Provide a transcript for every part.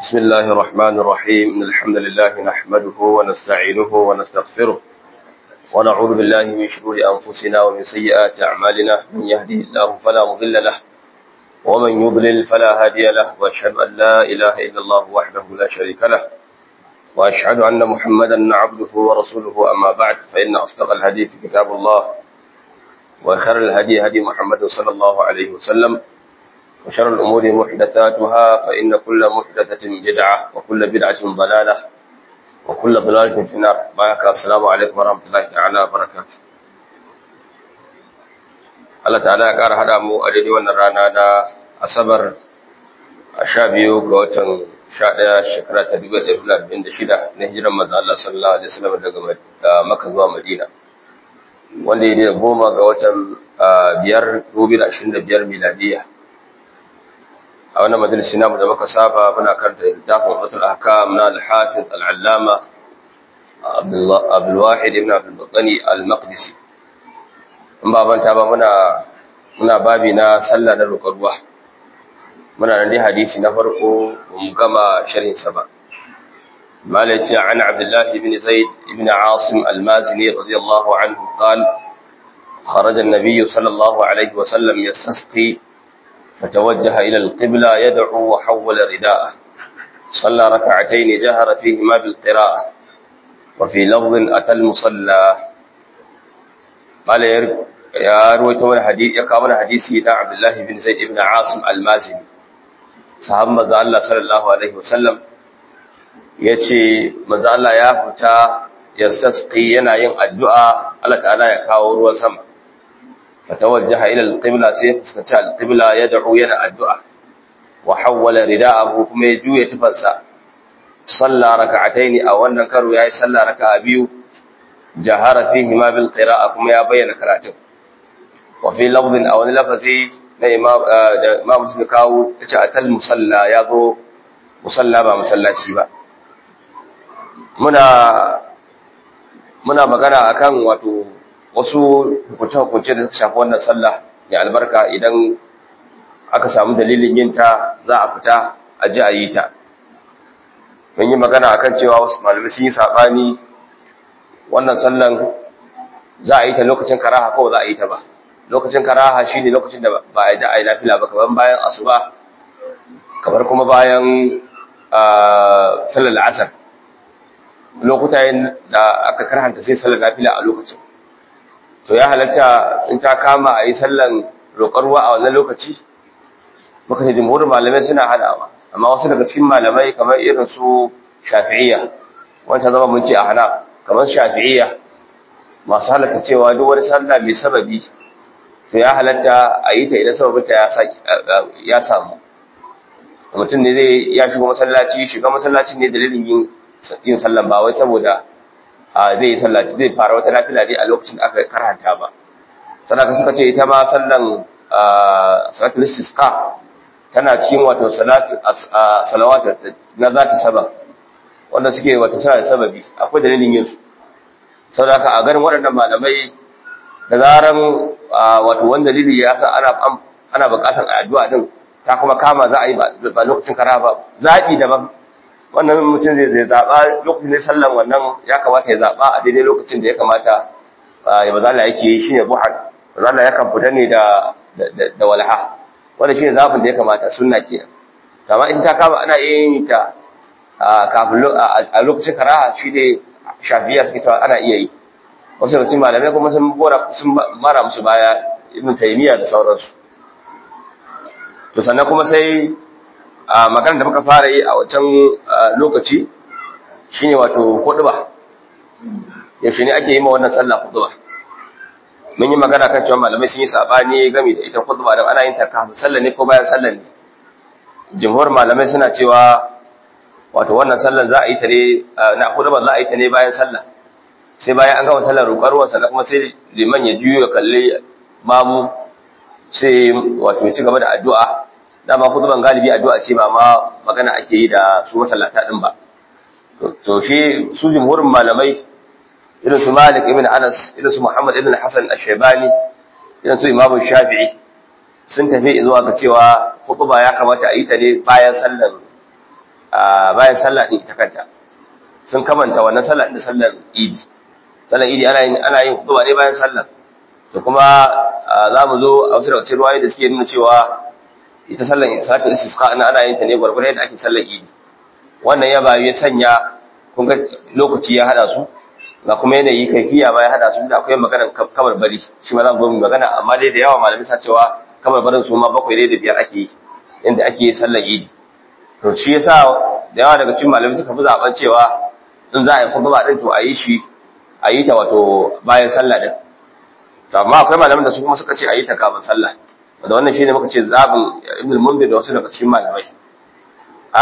بسم الله الرحمن الرحيم إن الحمد لله نحمده ونستعينه ونستغفره ونعوذ بالله من شرور أنفسنا ومن سيئات أعمالنا من يهده الله فلا مضل له ومن يضلل فلا هادي له وأشهد أن لا إله إلا الله وحده لا شريك له وأشهد أن محمدا عبده ورسوله أما بعد فإن أصدق الحديث كتاب الله وخير الهدي هدي محمد صلى الله عليه وسلم وشر الأمور محدثاتها فإن كل محدثة بدعة وكل بدعة ضلالة وكل ضلالة في النار بارك السلام عليكم ورحمة الله تعالى وبركاته Allah ta'ala ya ƙara haɗa mu a daidai wannan rana na Asabar a sha biyu ga watan sha ɗaya shekara ta dubu ɗaya da arba'in da shida na hijiran manzo Allah sallallahu alaihi wasallam daga Makka zuwa Madina wanda ya da goma ga watan biyar dubu da ashirin da biyar miladiyya a wannan majalisi namu da muka saba muna karanta littafin Fatul Ahkam na Al-Hafiz Al-Allama Abdul Wahid ibn Abdul Battani Al-Maqdisi in ba banta ba muna muna babi na sallah na roƙar ruwa muna nan dai hadisi na farko mu gama sharhin sa ba malaci an Abdullah ibn Zaid ibn Asim Al-Mazini radiyallahu anhu قال خرج النبي صلى الله عليه وسلم يستسقي فتوجه إلى القبلة يدعو وحول رداءه صلى ركعتين جهر فيهما بالقراءة وفي لفظ أتى المصلى قال يا رويت من حديث يقام حديثي نا عبد الله بن زيد بن عاصم المازني صحاب مزا الله صلى الله عليه وسلم yace manzo Allah ya fita yastasqi yana yin addu'a Allah ta'ala ya kawo ruwan sama فتوجه إلى القبلة سيفسكت القبلة يدعو ينا الدعاء وحول رداءه كما يجو يتفنسا صلى ركعتين أو أن كروا ياي صلى ركع بيو جهر فيهما بالقراءة كما يبين كراته وفي لفظ أو لفظي ما مسلم كاو أتى المصلى يضو مصلى ما مصلى شيبا منا muna magana akan wato wasu hukunce-hukunce da suka shafi wannan sallah mai albarka idan aka samu dalilin yin ta za a fita a ji a yi ta mun yi magana akan cewa wasu malamai sun yi saɓani wannan sallan za a yi ta lokacin karaha ko za a yi ta ba lokacin karaha shi ne lokacin da ba a yi da a yi lafila ba kamar bayan asuba kamar kuma bayan sallar la'asar lokuta da aka karhanta sai sallar lafila a lokacin to ya halatta in ta kama a yi sallan roƙar ruwa a wannan lokaci muka ce jimhurin malamai suna hadawa amma wasu daga cikin malamai kamar irin su shafi'iyya wancan zama mun ce a hana kamar shafi'iyya masu halatta cewa duk wani sallah mai sababi to ya halatta a yi ta idan sababinta ya samu mutum ne zai ya shiga masallaci shiga masallaci ne dalilin yin sallan ba wai saboda zai yi sallaci zai fara wata nafila ne a lokacin da aka karhanta ba sannan suka ce ita ma sallan salatul istisqa tana cikin wato salatu salawat na zata saba wanda suke wato suna da sababi akwai dalilin yin su saboda haka a ganin waɗannan malamai da zaran wato wani dalili ya sa ana ana buƙatar addu'a din ta kuma kama za a yi ba lokacin kara ba zaɓi daban wannan mutum zai zaɓa lokacin da sallan wannan ya kamata ya zaɓa a daidai lokacin da ya kamata ya bazala yake yi shine buhar bazala ya kan fita ne da da walha wanda shine zaɓin da ya kamata sunna ke amma in ta kama ana yin ta kafin a lokacin karaha shi ne shafiya suke cewa ana iya yi wasu mutum malamai kuma sun bora sun mara musu baya ibn taymiya da sauransu to sannan kuma sai a magana da muka fara yi a wancan lokaci shine wato huduba yaushe ne ake yi ma wannan sallah huduba mun yi magana kan cewa malamai sun yi sabani game da ita huduba dan ana yin ta kafin sallah ne ko bayan sallah ne jumhur malamai suna cewa wato wannan sallan za a yi ta ne na huduba za a yi ta ne bayan sallah sai bayan an gama sallar roƙar ruwan sannan kuma sai liman ya juyo ya kalli mamu sai wato ya ci gaba da addu'a dama huduban galibi addu'a ce ba ma magana ake yi da su masallata din ba to shi su jumhurin malamai irin su Malik ibn Anas irin su Muhammad ibn Hassan Ash-Shaybani irin su Imam Shafi'i sun tafi zuwa ga cewa hutuba ya kamata a yi ta ne bayan sallar bayan sallah din ita kanta sun kamanta wannan sallah da sallar idi sallar idi ana yin ana yin khutba ne bayan sallah to kuma za mu zo a wasu daga cikin ruwayoyi da suke nuna cewa ita sallar salatul istisqa ana ana yin ta ne gwargwadon yadda ake sallar idi wannan ya bayu ya sanya kun ga lokaci ya hada su ga kuma yanayi kaifiya ba ya hada su da akwai maganar kamar bari shi ma za mu zo mu magana amma dai da yawa malamai sa cewa kamar barin su ma bakwai ne da biyar ake yi inda ake yi sallar idi to shi yasa da yawa daga cikin malamai suka fi zaben cewa in za a yi khutba din to a yi shi a yi ta wato bayan sallah din to amma akwai malaman da su kuma suka ce a yi ta kafin sallah wanda wannan shine muka ce zabin ibn mundir da wasu daga cikin malamai a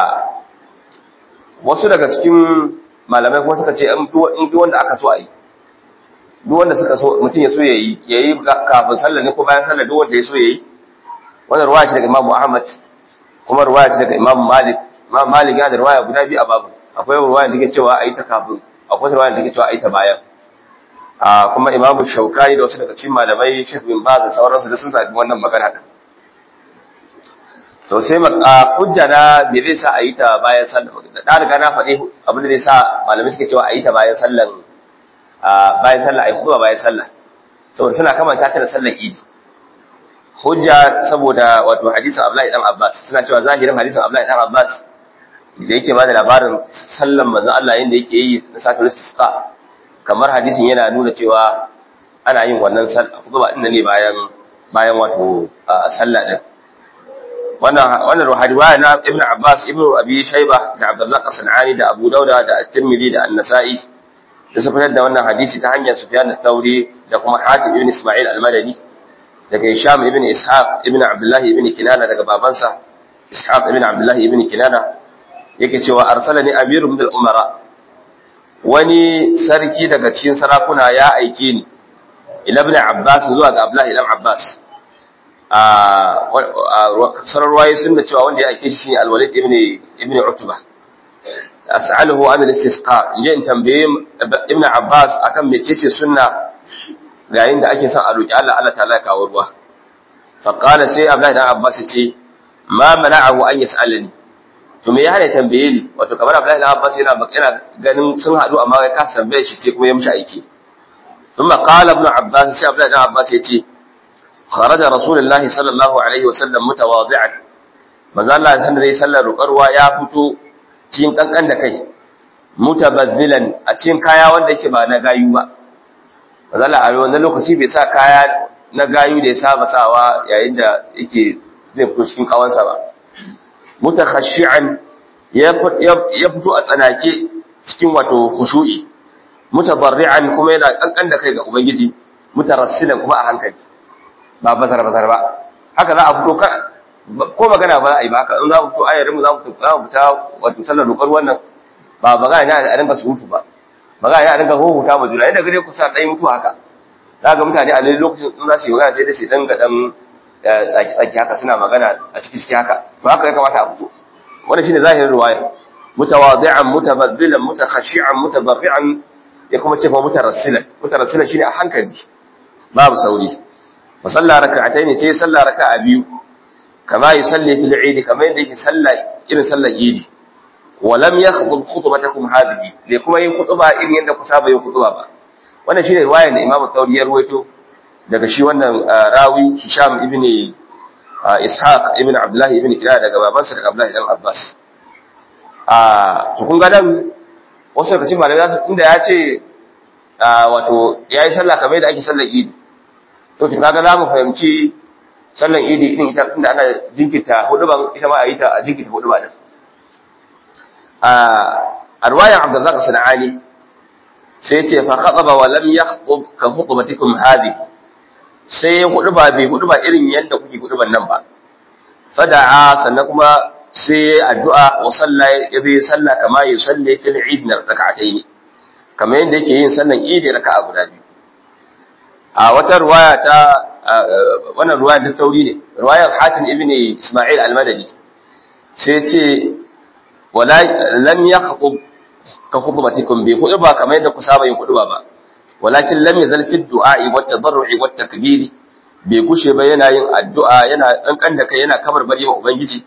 wasu daga cikin malamai kuma suka ce in duk wanda aka so a yi duk wanda suka so mutum ya so ya yi ya yi kafin sallah ne ko bayan sallah duk wanda ya so ya yi wannan ruwaya ce daga Imam Ahmad kuma ruwaya ce daga Imam Malik Imam Malik ya da ruwaya guda biyu a babu akwai ruwaya da take cewa a yi ta kafin akwai ruwaya da take cewa a yi ta bayan a kuma Imam Shaukani da wasu daga cikin malamai Sheikh bin Baz da sauransu da sun zabi wannan magana din to sai hujja na me zai sa a yi ta bayan sallah da riga na faɗi abin da zai sa malamai suke cewa a yi ta bayan sallan bayan sallah a yi kuma bayan sallah saboda suna kamanta ta da sallar idi hujja saboda wato hadisin Abdullahi dan Abbas suna cewa zahirin hadisin Abdullahi dan Abbas da yake bada labarin sallan manzo Allah yanda yake yi na satul istisqa kamar hadisin yana nuna cewa ana yin wannan sallah kuma din ne bayan bayan wato sallah din wannan wannan riwaya na Ibn Abbas Ibn Abi Shayba da Abdurrazzaq As-Sanani da Abu Dauda da At-Tirmidhi da An-Nasa'i da su fitar da wannan hadisi ta hanyar Sufyan al-Thawri da kuma Hatim ibn Isma'il al-Madani daga Hisham ibn Ishaq ibn Abdullah ibn Kinana daga babansa Ishaq ibn Abdullah ibn Kinana yake cewa arsalani Amir ibn al-Umara wani sarki daga cikin sarakuna ya aike ni ila ibn Abbas zuwa ga Abdullah ibn Abbas a sararwaye sun da cewa wanda ya aike shi al-Walid ibn ibn Utbah as'aluhu an al-istisqa in tambaye ibn Abbas akan mecece sunna yayin da ake son a roki Allah Allah ta'ala ya kawo ruwa fa qala sai Abdullahi dan Abbas ya ce ma mana'ahu an yas'alani to me ya hana tambaye ni wato kamar Abdullahi dan Abbas yana yana ganin sun hadu amma kai ka tambaye shi sai kuma ya mishi aiki thumma qala ibn Abbas sai Abdullahi dan Abbas ya ce kharaja rasulullahi sallallahu alaihi wasallam mutawadi'an manzo Allah san zai sallar ruqarwa ya fito cikin kankan da kai mutabazzilan a cikin kaya wanda yake ba na gayu ba mazala a wannan lokaci bai sa kaya na gayu da ya saba sawa yayin da yake zai fito cikin kawansa ba mutakhashi'an ya fito a tsanake cikin wato khushu'i mutabarri'an kuma yana kankan da kai ga ubangiji mutarassilan kuma a hankali ba bazar bazar ba haka za a fito ko magana ba za a yi ba haka in za mu fito ayarin mu za mu fita wato sallar roƙar wannan ba magana ne a dinga surutu ba magana ne a dinga huhuta ma juna inda gare ku sa ɗaya mutu haka za ga mutane a nan lokacin in za su yi magana sai da su dinga dan tsaki tsaki haka suna magana a ciki ciki haka to haka ya kamata a fito wannan shine zahirin riwaya mutawadi'an mutabaddilan mutakhashi'an mutabarri'an ya kuma ce fa mutarassilan mutarassilan shine a hankali babu sauri fa salla raka'atayn sai salla raka'a biyu kama yusalli fil eid kama yadda yake salla irin sallar idi wa lam yakhdhub khutbatakum hadhihi bai kuma yin khutba irin yadda ku saba yin khutba ba wannan shine riwayar da Imam Thawri ya ruwaito daga shi wannan rawi Hisham ibn Ishaq ibn Abdullah ibn Kira daga babansa daga Abdullah ibn Abbas a to kun ga nan wasu daga cikin malamai za su inda ya ce wato yayi sallah kamar yadda ake sallar idi to to kaga za mu fahimci sallan idi irin ita inda ana jinkirta huduban ita ma a yi ta a jinkirta huduba din a ruwayan abdullahi sana'ani sai ce fa khataba wa lam yakhutub ka khutbatikum hadhihi sai ya huduba bai huduba irin yadda kuke huduban nan ba fada'a sannan kuma sai addu'a wa salla ya zai salla kama ya salle fil eid na raka'atayn kamar yadda yake yin sallan idi raka'a guda biyu a wata ruwaya ta wannan ruwaya da sauri ne ruwayar hatim ibn isma'il al-madani sai ce wala lam yakhutub ka khutbatikum bi khutba kamar yadda ku saba yin khutba ba walakin lam yazal fi du'a'i wat tadarru'i wat takbiri bai kushe ba yana yin addu'a yana kankan da kai yana kabar bari wa ubangiji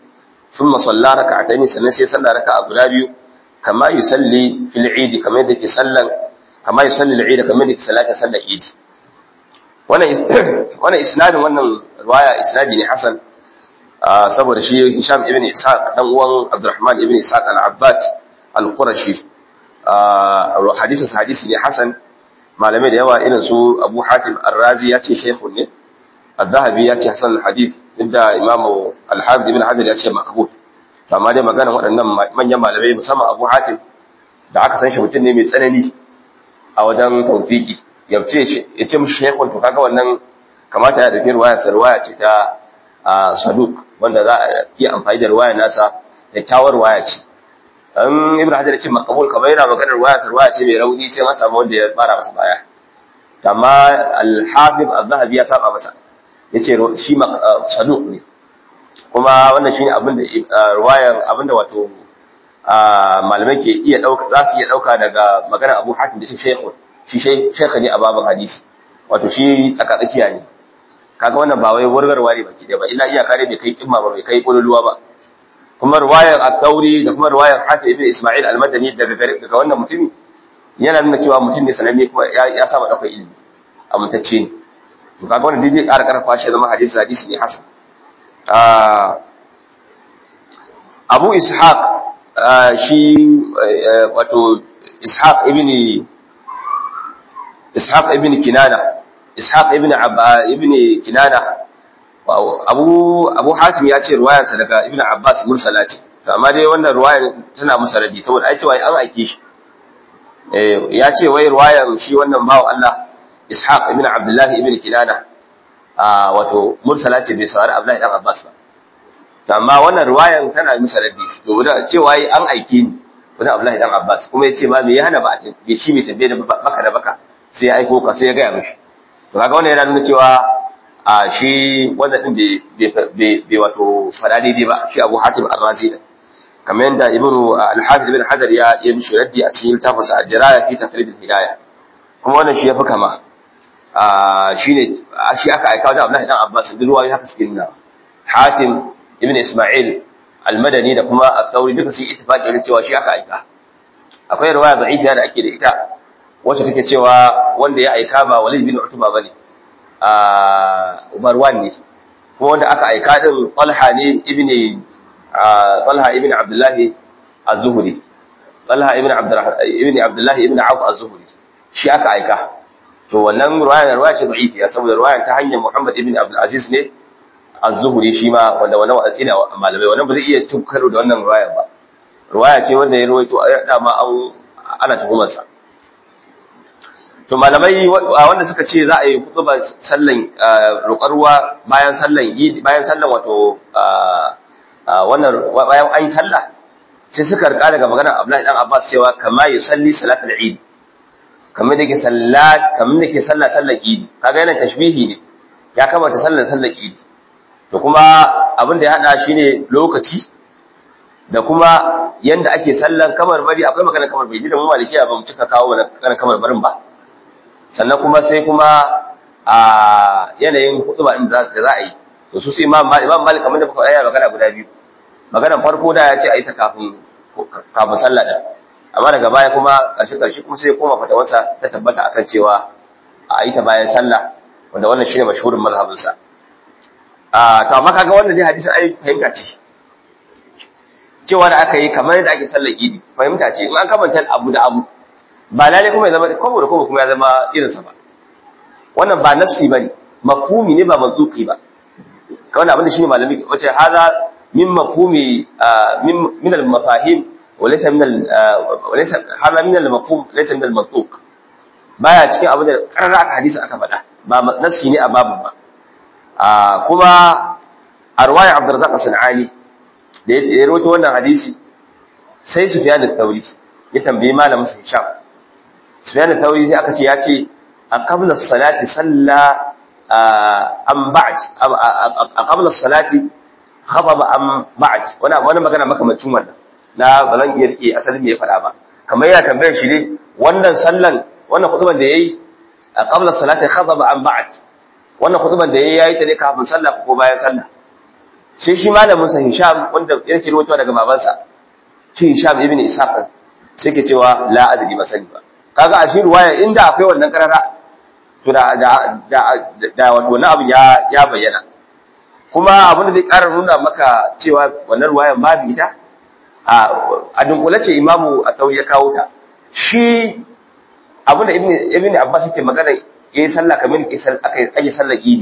thumma salla rak'atayn sannan sai salla raka'a guda biyu kama yusalli fil eid kamar yadda ke sallan kama yusalli al eid kamar yadda ke sallata sallar eid wannan wannan isnadin wannan riwaya isnadi ne hasan saboda shi Hisham ibn Ishaq dan uwan Abdurrahman ibn Ishaq al-Abbad al-Qurashi hadisin hadisi ne hasan malamai da yawa irin su Abu Hatim Ar-Razi ya ce shaykhun ne Az-Zahabi ya ce hasan al-hadith inda Imam Al-Hafiz ibn Hajar ya ce maqbul amma dai maganar waɗannan manyan malamai musamman Abu Hatim da aka san shi mutum ne mai tsanani a wajen tawfiki ya ce ya ce mishi shaykhun to kaga wannan kamata ya dauki ruwaya sa ruwaya ce ta saduk wanda za a iya amfani da ruwaya nasa kyakkyawar ruwaya ce an ibn hajar ce makabul kamar yana maganar ruwaya sa ruwaya ce mai rauni sai an samu wanda ya fara masa baya amma al-hafiz az-zahabi ya saba masa yace shi saduk ne kuma wannan shine abin da ruwayan abin da wato malamai ke iya dauka za su iya dauka daga maganar Abu Hatim da shi shaykhun shi shaykh ne a babin hadisi wato shi tsakatsakiya ne kaga wannan ba wai wargarwa ne baki da ba illa iyaka ne bai kai kimma ba bai kai kululuwa ba kuma riwayar at-tauri da kuma riwayar hatim ibn isma'il al-madani daga daga wannan mutumi yana nuna cewa mutum ne sananne kuma ya saba daukar ilimi amintacce ne to kaga wannan dai ƙara ƙarfa shi zama hadisi hadisi ne hasan Abu Ishaq shi wato Ishaq ibn Ishaq ibn Kinana Ishaq ibn Abba ibn Kinana Abu Abu Hatim ya ce ruwayarsa daga Ibn Abbas mursala ce to amma dai wannan ruwayar tana masa radi saboda ai cewa an aike shi eh ya ce wai ruwayar shi wannan bawo Allah Ishaq ibn Abdullah ibn Kinana a wato mursala ce bai saurari Abdullah dan Abbas ba to amma wannan ruwayar tana masa radi to da cewa ai an aike ni wajen Abdullah dan Abbas kuma ya ce ma me ya hana ba a shi mai tambaye da baka da baka sai ya aiko ka sai ya gaya mishi to kaga wannan yana nuna cewa a shi wannan din bai wato fada daidai ba shi Abu Hatim Ar-Razi da kamar yadda Ibn Al-Hafiz ibn Hajar ya yi mishi raddi a cikin tafsir Al-Jiraya fi Tafrid al-Hidayah kuma wannan shi yafi kama a shine shi aka aika wajen Abdullah dan Abbas duk ruwayoyi haka suke nuna Hatim ibn Isma'il Al-Madani da kuma At-Tawri duka sun ittifaqi ne cewa shi aka aika akwai riwaya da'ifiya da ake da ita wacce take cewa wanda ya aika ba Walid bin Utba bane a Marwan ne kuma wanda aka aika din Talha ne ibn Talha ibn Abdullah Az-Zuhri Talha ibn Abdullah ibn Abdullah ibn Auf Az-Zuhri shi aka aika to wannan riwaya riwaya ce da'ifiya saboda riwaya ta hanyar Muhammad ibn Abdul Aziz ne Az-Zuhri shi ma wanda wannan watsi ne malamai wannan ba zai iya cin karo da wannan riwaya ba riwaya ce wanda ya rawaito dama an ana tuhumar sa to malamai wanda suka ce za a yi kutuba sallan roƙar ruwa bayan sallan bayan sallan wato wannan bayan an yi sallah sai suka rika daga maganar Abdullahi dan Abbas cewa kama yusalli salatul Eid kamar da ke sallat kamar da ke sallah sallar Eid kaga yana tashbihi ne ya kamata sallar sallar Eid to kuma abin da ya hada shine lokaci da kuma yanda ake sallan kamar bari akwai magana kamar bai ji da mu malikiya ba mu cika kawo magana kamar barin ba sannan kuma sai kuma a yanayin hutuba din da za a yi to su sai imam malik imam malik kamar da kuka ayyana magana guda biyu maganar farko da ya ce a yi ta kafin kafin sallah din amma daga baya kuma ƙarshe ƙarshe kuma sai koma fatawarsa ta tabbata akan cewa a yi ta bayan sallah wanda wannan shine mashhurin mazhabinsa a to amma kaga wannan dai hadisin ai fahimta ce cewa da aka yi kamar yadda ake sallar idi fahimta ce in an kamanta abu da abu ba lalle kuma ya zama kobo da kobo kuma ya zama irinsa ba wannan ba nassi ba ne mafhumi ne ba manzuki ba ka wannan abin da shine malami wace haza min mafhumi min al mafahim wa laysa min al wa laysa haza min al mafhum laysa min al mantuq baya cikin abin da karara aka hadisi aka faɗa ba nassi ne a babin ba kuma a ruwayar Abdurrazzaq as-Sanani da ya rawaito wannan hadisi sai Sufyan al-Thawri ya tambayi malamin sa Hisham Sufyan al-Thawri sai aka ce ya ce a qabla as-salati salla an ba'd a qabla as-salati khababa an ba'd wannan wannan magana makamacin wannan na ba zan iya rike asalin me ya faɗa ba kamar yana tambayar shi ne wannan sallan wannan khutban da yayi a qabla as-salati khababa an ba'd wannan khutban da yayi yayi ta ne kafin sallah ko bayan sallah sai shi malamin sa Hisham wanda yake rawaitowa daga babansa shi Hisham ibn Ishaq sai ke cewa la adri ba sani ba kaga a shi ruwaya inda akwai wannan karara to da da da, da wato wannan abu ya ya bayyana kuma abin da zai ƙara nuna maka cewa wannan ruwayan babu ita a a dunkule ce imamu a ya kawo ta shi abin da ibn ibn Abbas yake magana yayi sallah kamar aka ake sallar idi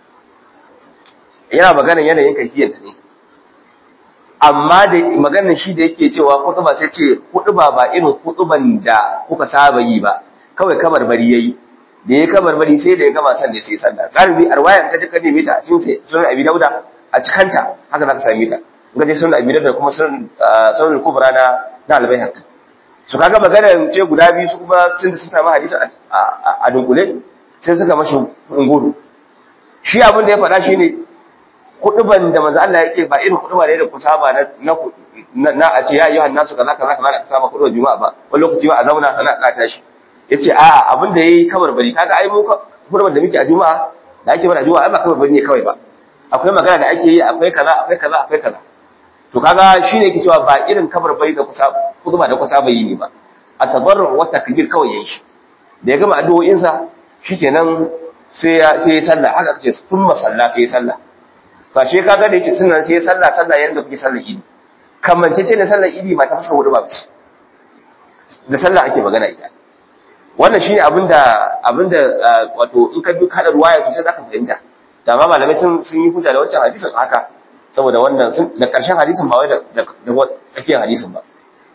yana maganar yanayin kaifiyar ta ne amma da maganar shi da yake cewa kutuba sai ce kutuba ba irin kutuban da kuka saba yi ba kawai kamar bari yayi da yayi kamar bari sai da ya gama san da sai sallah galibi arwayan ta ka neme ta a cikin sunan abi dauda a cikanta haka zaka same ta in ka je sunan abi dauda kuma sunan sunan kubra na na albayhaqi su kaga maganar ce guda biyu su kuma sun da sun samu hadisi a dunkule sai suka mashi unguru shi abin da ya faɗa shine kuɗuban da manzo Allah yake ba irin kuɗuba ne da ku saba na na a ce ya ayyuhan nasu kaza kaza kaza ka saba kuɗuban juma'a ba wani lokaci ba a zauna sana ka tashi yace a abin da yayi kamar bari kaga ai mu kuɗuban da muke a juma'a da ake mana juma'a ai ba kamar bari ne kawai ba akwai magana da ake yi akwai kaza akwai kaza akwai kaza to kaga shine yake cewa ba irin kamar bari da kusa kuɗuba da kusa ba yi ne ba a tabarru wa takbir kawai yayi shi da ya gama addu'o'insa shikenan sai ya sai ya sallah haka kace thumma salla sai ya sallah to she kaga da yace sunan sai ya sallah sallah yanda kuke sallar idi kamance ce ne sallar idi ba ta fuska hudu ba ce da sallah ake magana ita wannan shine abinda abinda wato in ka bi kada ruwaya sosai zaka fahimta da ma malamai sun sun yi hujja da wancan hadisin haka saboda wannan sun da karshen hadisin ba wai da da tsakiyar hadisin ba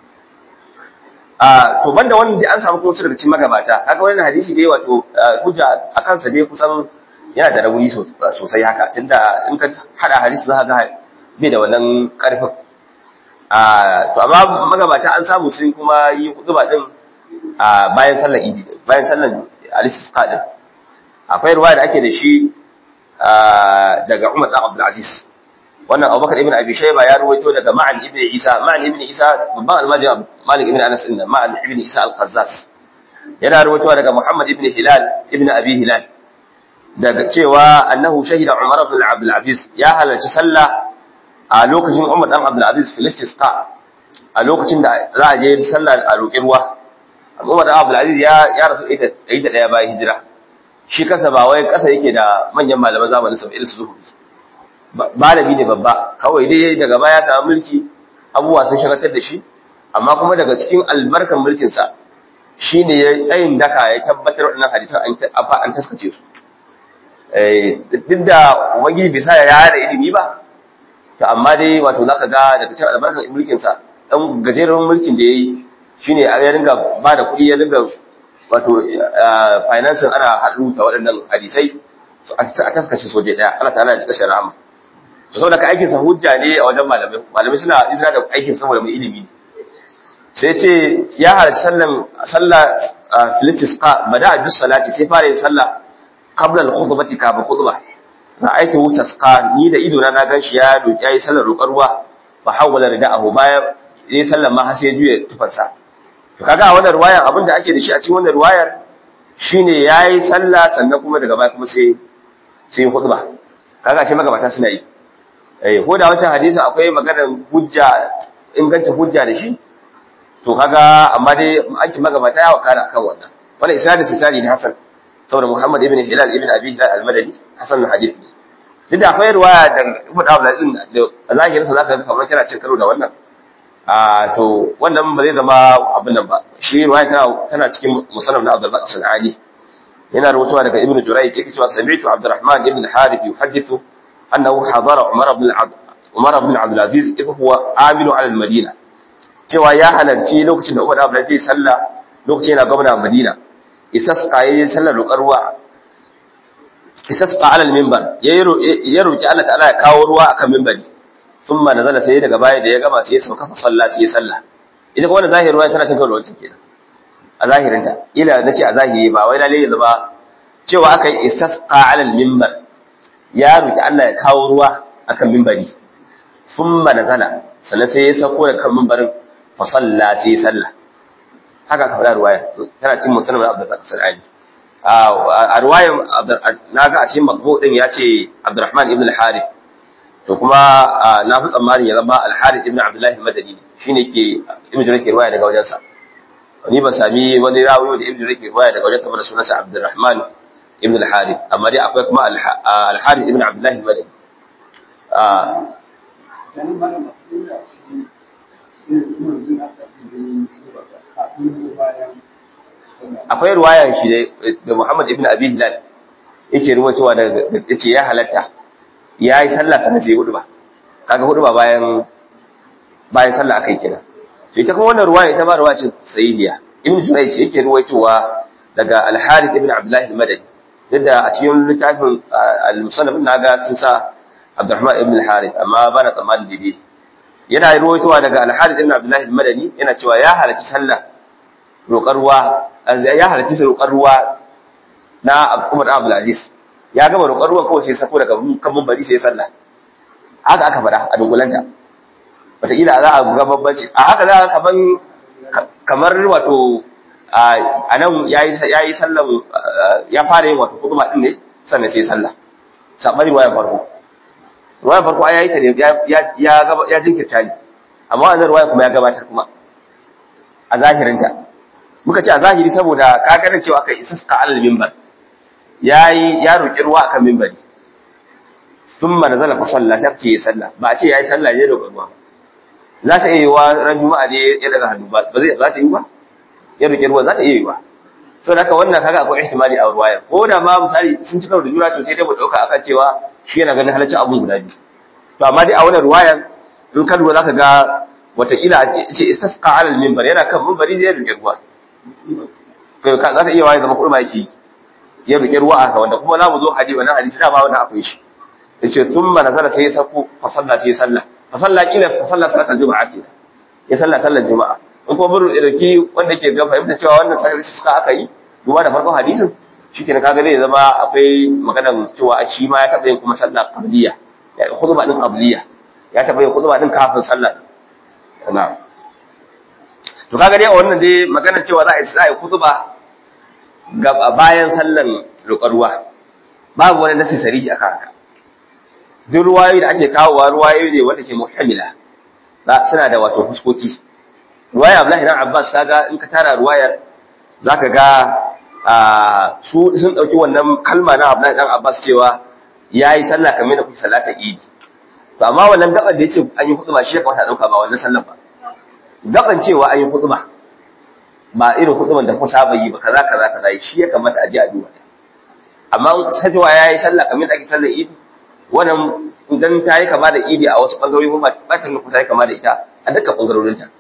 a to banda wannan da an samu kuma daga cikin magabata kaga wannan hadisi dai wato hujja a kansa dai kusan yana da rauni sosai haka tunda in ka hada hadisi za ka ga bai da wannan karfin a to amma magabata an samu sun kuma yi kutuba din a bayan sallar idi bayan sallar al-istisqa din akwai ruwaya da ake da shi daga Umar bin Abdul Aziz wannan Abubakar ibn Abi Shayba ya ruwaito daga Ma'an ibn Isa Ma'an ibn Isa babban almajin Malik ibn Anas din Ma'an ibn Isa al-Qazzas yana ruwaitowa daga Muhammad ibn Hilal ibn Abi Hilal daga cewa annahu shahida Umar ibn Abdul Aziz ya halarci sallah a lokacin Umar dan Abdul Aziz filistisqa a lokacin da za a je sallah a roƙi ruwa Umar dan Abdul Aziz ya ya rasu da ɗaya bayan hijira shi kasa ba wai kasa yake da manyan malaman zamanin sa irin su zuhuri malami ne babba kawai dai daga baya ya samu mulki abubuwa sun shagatar da shi amma kuma daga cikin albarkan mulkin sa shine ya tsayin daka ya tabbatar wannan hadisan an an taskace su eh duk da wagi bisa ya yada ilimi ba to amma dai wato zaka ga daga cikin albarkan mulkin sa dan gajeren mulkin da yayi shine ya ringa ba da kuɗi ya ringa wato financing ana haɗu ta waɗannan hadisai a taskace soje ɗaya Allah ta'ala ya cika shari'a to saboda ka aikin sa hujja ne a wajen malamai malamai suna izina da aikin saboda mai ilimi sai ce ya halarci sallan sallah filistisqa bada bis salati sai fara yin sallah qabla al-khutbati ka ba khutba ra'aytu tasqa ni da ido na na ganshi ya doki yayi sallar roƙar ruwa fa hawala rida'ahu baya yayi sallar ma har sai juye tufansa to kaga a wannan riwayar abinda ake da shi a cikin wannan riwayar shine yayi sallah sannan kuma daga baya kuma sai sai khutba kaga shi magabata suna yi eh ko da wancan hadisi akwai maganar hujja inganta hujja da shi to kaga amma dai an ki magabata ya wakana akan wannan wannan isnadin sitari ne hasan saboda Muhammad ibn Hilal ibn Abi Hilal al-Madani hasan hadith ne duk da akwai riwaya da Ibn Abdul Aziz da zahirin sa zaka ga kamar kana cin karo da wannan a to wannan ba zai zama abin nan ba shi riwaya tana tana cikin musannaf na Abdul Razak Sanani yana rubutuwa daga Ibn Jurayj yake cewa sami'tu Abdurrahman ibn Harith yuhaddithu annahu hadara Umar ibn Umar ibn Abdul Aziz idh huwa amilu ala al-Madina cewa ya halarci lokacin da Umar ibn Abdul Aziz sallah lokacin yana gwamna Madina istasqa yayin sallar roƙar ruwa istasqa ala al-minbar ya roki Allah ta'ala ya kawo ruwa akan minbari thumma nazala sai daga baya da ya gama sai ya sauka fa sallah sai ya sallah ita kuma wannan zahirin ruwa tana cin karo wancan kenan a zahirin ta ila nace a zahiri ba wai lalle yanzu ba cewa aka yi istasqa ala al-minbar ya roki Allah ya kawo ruwa akan minbari thumma nazala sannan sai ya sauko da kan minbarin fa sallah sai ya sallah haka ka faɗa ruwaya tana cin musulman abdul sar'ani a ruwayan naga a cikin makbo din ya ce abdurrahman ibn al-harith to kuma na fi tsammanin ya zama al-Harith ibn Abdullah al-Madani shine ke Ibn Jarir ke riwaya daga wajensa ni ban sami wani rawi da Ibn Jarir ke riwaya daga wajensa ba da sunansa Abdurrahman ibn al-Harith amma dai akwai kuma al-Harith ibn Abdullah al-Madani akwai ruwayan shi da Muhammad ibn Abi Hilal yake ruwaitowa daga yace ya halatta yayi sallah sanan sai hudu ba kaga hudu ba bayan bayan sallah akai kenan to ita kuma wannan ruwaya ita ba ruwaya ce sahihiya ibn Jurayj yake ruwaitowa daga Al-Harith ibn Abdullah al-Madani yadda a cikin littafin al-Musannaf naga sun sa Abdurrahman ibn al-Harith amma bana tsammanin dibi yana ruwaitowa daga Al-Harith ibn Abdullah al-Madani yana cewa ya halarci sallah roƙar ruwa ya halarci roƙar ruwa na Umar Abdul Aziz ya gama roƙar ruwan kawai sai sako daga kan bari sai sallah haka aka fada a dunkulanta wataƙila za a ga babbanci a haka za a kaman kamar wato a nan ya yi sallan ya fara yin wato kuɗuma ɗin ne sannan sai sallah saɓari wayan farko ruwayan farko ya yi ta ne ya jinkirta ne amma wannan ruwayan kuma ya gabatar kuma a zahirinta muka ce a zahiri saboda ka gane cewa kai isasqa alal minbar yayi ya roki ruwa akan minbari thumma nazala fa salla ta ce sallah ba a ce yayi sallah ne da ruwa za ta iya wa ran juma'a ne ya daga hannu ba ba zai za ta yi ba ya roki ruwa za ta iya yi ba saboda haka wannan kaga akwai ihtimali a ruwaya ko da ma misali sun ci karo da jura to sai dai mu dauka akan cewa shi yana ganin halaccin abun guda biyu to amma dai a wannan ruwayan in ka lura zaka ga wataƙila ce istasqa alal minbar yana kan minbari zai roki ruwa za ta iya waye zama kurma yake ya riƙe ruwa aka wanda kuma za mu zo hadisi wannan hadisi da ba wannan akwai shi yace thumma nazala sai ya sako fa salla sai ya salla fa salla kila fa salla salatul juma'a ke ya salla sallar juma'a in kuma buru irki wanda ke ga fahimta cewa wannan sai suka aka yi duba da farkon hadisin shikenan kaga zai zama akwai maganar cewa a shi ma ya taɓa yin kuma sallah qabliya ya khutba din qabliya ya taɓa yin khutba din kafin sallah na'am to kaga dai a wannan dai maganar cewa za a yi za a yi kutuba ga bayan sallan ruwa babu wani nasi sarihi akan haka duk ruwayoyi da ake kawowa ruwayoyi ne wanda ke muhammila za suna da wato fuskoki ruwaya Abdullahi dan Abbas kaga in ka tara ruwayar zaka ga su sun dauki wannan kalma na Abdullahi dan Abbas cewa yayi sallah kamar da kuke salata idi to amma wannan gaban da yace an yi kutuba shi ya kamata a dauka ba wannan sallan ba gaban cewa an yi huduma ba irin huduman da ku saba yi ba kaza kaza kaza shi ya kamata a ji a duba amma sajewa ya yi sallah kamar da ake sallar idi wannan idan ta yi kama da idi a wasu bangarori kuma ba ta nufi ta yi kama da ita a dukkan bangarorin ta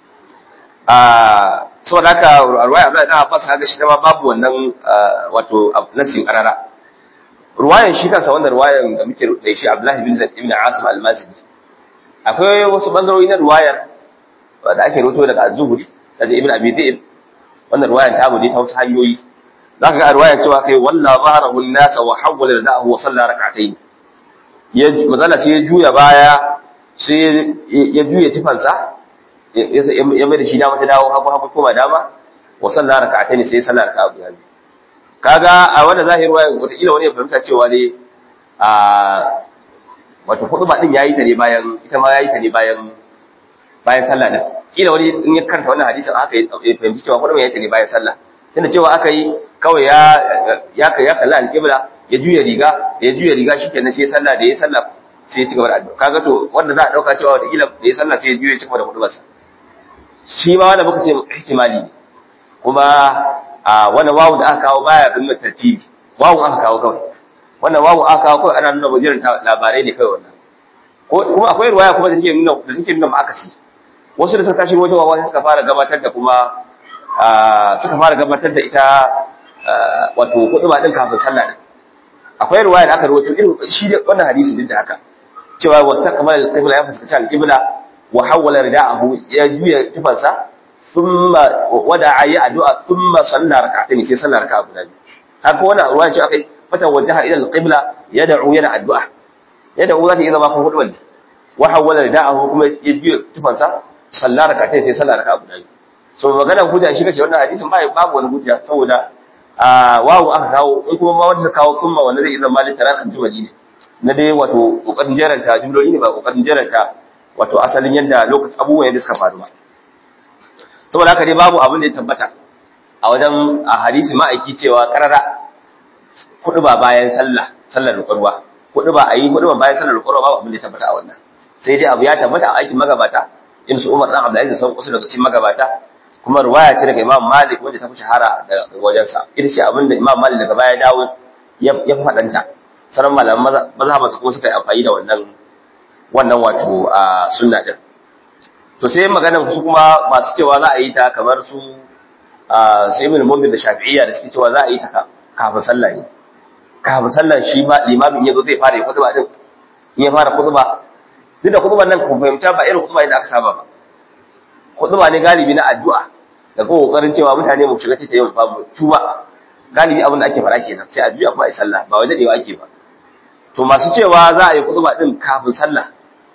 a saboda haka ruwaya Abdullahi dan Abbas haka shi ma babu wannan wato nasin karara ruwayan shi kansa wannan ruwayan da muke da shi Abdullahi bin Zaid ibn Asim al-Mazini akwai wasu bangarori na ruwayar da ake roto daga az-zuhri daga ibn abi dhi'b wannan riwayar ta bude ta wasu hanyoyi zaka ga riwayar cewa kai walla zaharahu an-nas wa hawwala rida'ahu wa salla rak'atayn ya mazala sai ya juya baya sai ya juya tifansa ya mai da shi dama ta dawo hagu hagu koma dama wa salla rak'atayn sai ya salla raka'a guda biyu kaga a wannan zahiri riwayar wata kila wani ya fahimta cewa ne a wato hudu ba din yayi ta ne bayan ita ma yayi ta ne bayan bayan sallah din kila wani in ya karanta wannan hadisin aka yi fahimci cewa kullum ya yi bayan sallah tunda cewa aka yi kawai ya ya ya kalla alqibla ya juya riga ya juya riga shikenan sai sallah da ya sallah sai ya ci gaba da addu'a kaga to wanda za a dauka cewa wata kila da ya sallah sai ya juya ci gaba da hudubarsa shi ma wanda muka ce ihtimali kuma a wannan wawu da aka kawo baya bin tartibi wawu aka kawo kawai wannan wawu aka kawo kawai ana nuna wajen labarai ne kawai wannan kuma akwai ruwaya kuma da take nuna da take nuna ma'akasi wasu da suka tashi wajen wawa sai suka fara gabatar da kuma suka fara gabatar da ita wato kudu ba din kafin sallah din akwai ruwaya da aka rawaito irin shi da wannan hadisi din da haka cewa wastaqbala al-qibla ya fuskata al-qibla wa hawwala rida'ahu ya juya tufansa thumma wada'a ya addu'a thumma salla rak'atayn sai sallah raka'a guda biyu haka wannan ruwaya ce akai fata wajaha ila al-qibla yad'u yana addu'a yad'u zata iya zama ko hudu ne wa hawwala rida'ahu kuma ya juya tufansa sallah rakatai sai sallah raka'a guda biyu so magana hujja shi kace wannan hadisin ba babu wani hujja saboda a wawu aka kawo in kuma ma wanda kawo kuma wanda zai zama malin tarakan jumali ne na dai wato kokarin jeranta jumloli ne ba kokarin jeranta wato asalin yadda lokacin abubuwan yadda suka faru ba saboda haka dai babu abin da ya tabbata a wajen a hadisi ma'aiki cewa karara kudu ba bayan sallah sallar rukarwa kudu ba a yi kudu ba bayan sallar rukarwa babu abin da ya tabbata a wannan sai dai abu ya tabbata a aikin magabata in su umar dan abdullahi da sauran kusa daga cikin magabata kuma ruwaya ce daga imam malik wanda ta fi shahara da wajensa ita ce abin da imam malik daga baya dawo ya fi faɗanta sauran malaman mazhabansa kuma suka yi amfani da wannan wannan wato a sunna din to sai maganar su kuma masu cewa za a yi ta kamar su a sai ibn mu'min da shafi'iyya da suke cewa za a yi ta kafin sallah ne kafin sallah shi ma limamin yazo zai fara khutba din in ya fara khutba duk da khutban nan ku fahimta ba irin khutba da aka saba ba khutba ne galibi na addu'a da kuma kokarin cewa mutane mu shiga ta yau babu tuba galibi abin da ake fara kenan sai addu'a kuma ai sallah ba wai dadewa ake ba to masu cewa za a yi khutba din kafin sallah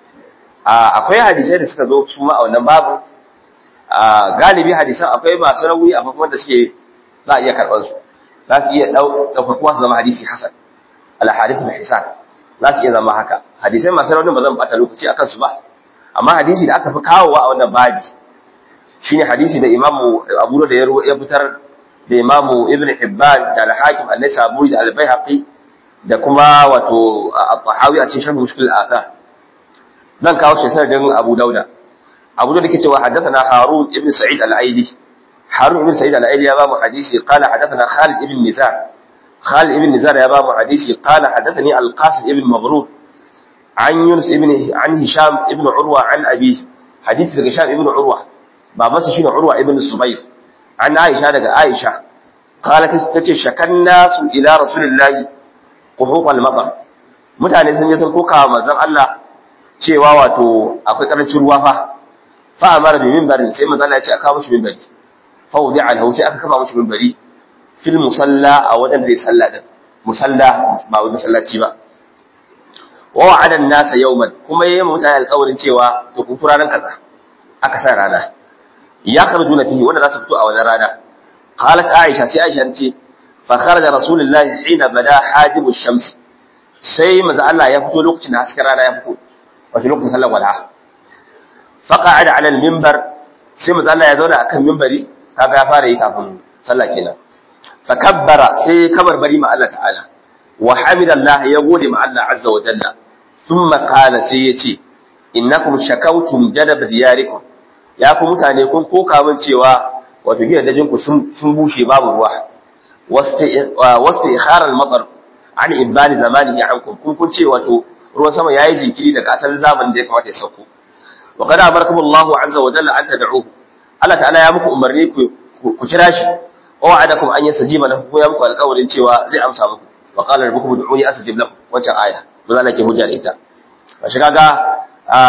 akwai hadisai da suka zo su ma a wannan babu galibi hadisan akwai masu rauni a kuma da suke za a iya karɓar su za su iya ɗaukakuwa su zama hadisi hasan al-hadith al-hisan za su iya zama haka hadisai masu rauni ba zan bata lokaci a kansu ba amma hadisi da aka fi kawowa a wannan babi shine hadisi da imamu abu da ya fitar da imamu ibn hibban da al-hakim an-nisaburi da al-baihaqi da kuma wato at-tahawi a cikin sharh mushkil al-athar zan kawo shi sanadin Abu Dauda Abu Dauda yake cewa haddathana Harun ibn Sa'id al-Aidi Harun ibn Sa'id al-Aidi ya ba mu hadisi qala haddathana Khalid ibn Nizar Khalid ibn Nizar ya ba mu hadisi qala haddathani al-Qasim ibn Maghrur an Yunus ibn an Hisham ibn Urwa an Abi hadisi daga Hisham ibn Urwa babansa shine Urwa ibn Subayr an Aisha daga Aisha qalat tace shakan nasu ila rasulillahi quhuq al-matar mutane sun je sun koka manzon Allah cewa wato akwai karancin ruwa fa fa amara bi minbarin sai manzo Allah ya ce aka mishi minbari fa wudi alhu sai aka kafa mishi minbari fil musalla a wadan da ya salla din musalla ba wani masallaci ba wa wa'ada an-nasa yawman kuma yayi mutane alƙawarin cewa to ku fura nan kaza aka sa rana ya kharujuna fihi wanda za su fito a wannan rana qalat aisha sai aisha ta ce fa kharaja rasulullahi hina bada hajibu shams sai manzo Allah ya fito lokacin da hasken rana ya fito wato lokacin sallar walha faqa'ada 'ala al-minbar sai manzo Allah ya zauna akan minbari kaga ya fara yi kafin sallah kenan fakabbara sai kabar bari ma Allah ta'ala wa hamidallah ya gode ma Allah azza wa jalla thumma qala sai yace innakum shakawtum jadab diyarikum ya ku mutane kun koka min cewa wato gidajen ku sun sun bushe babu ruwa wasti ikhar al-matar an ibani zamanihi ankum kun kun ce wato ruwan sama yayi jinkiri daga asalin zamanin da ya kamata ya sauko wa qad amarakum Allahu azza wa jalla an tad'uhu Allah ta'ala ya muku umarni ku ku kira shi wa wa'adakum an yastajiba lahu ko ya muku alƙawarin cewa zai amsa muku wa qala rabbukum ud'uni astajib lakum wancan aya ba za ke hujja da ita ba shi kaga a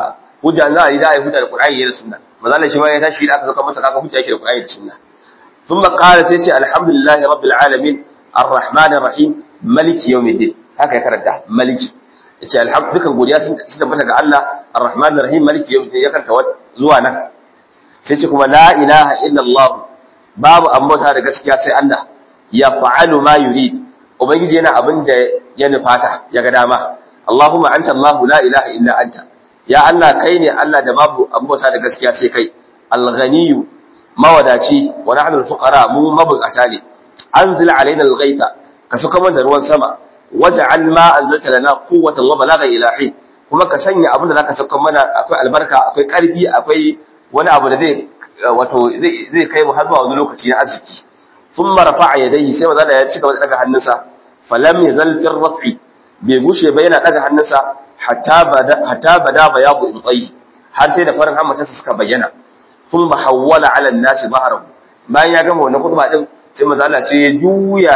hujja za a yi da ai hujja da Qur'ani da sunna manzo shi ma ya tashi da aka saka masa kaga hujja yake da Qur'ani da sunna thumma qala sai ce alhamdulillahi rabbil alamin arrahmanir rahim maliki yawmiddin haka ya karanta maliki yace alhamdu dukan godiya sun tabbata ga Allah arrahmanir rahim maliki yawmiddin ya karanta zuwa nan sai ce kuma la ilaha illa Allah babu ambata da gaskiya sai Allah ya fa'alu ma yurid ubangiji yana abin da ya nufata ya ga dama Allahumma anta Allah la ilaha illa anta ya Allah kai ne Allah da babu ambata da gaskiya sai kai al-ghaniyyu mawadaci wa nahnu al-fuqara mu mabukata ne anzil alaina al-ghaitha ka suka mana ruwan sama waj'al ma anzalta lana quwwatan wa balagha ila hin kuma ka sanya abin da zaka sauka mana akwai albarka akwai karfi akwai wani abu da zai wato zai kai mu har zuwa wani lokaci na arziki thumma rafa'a yadayhi sai manzo ya ci gaba da daga hannunsa falam yazal fi raf'i bai gushe ba yana daga hannunsa hatta bada hatta bada bayadu ibtai har sai da farin hammatarsa suka bayyana thumma hawwala 'ala an-nasi bahrahu bayan ya gama wannan khutba din sai manzo Allah sai ya juya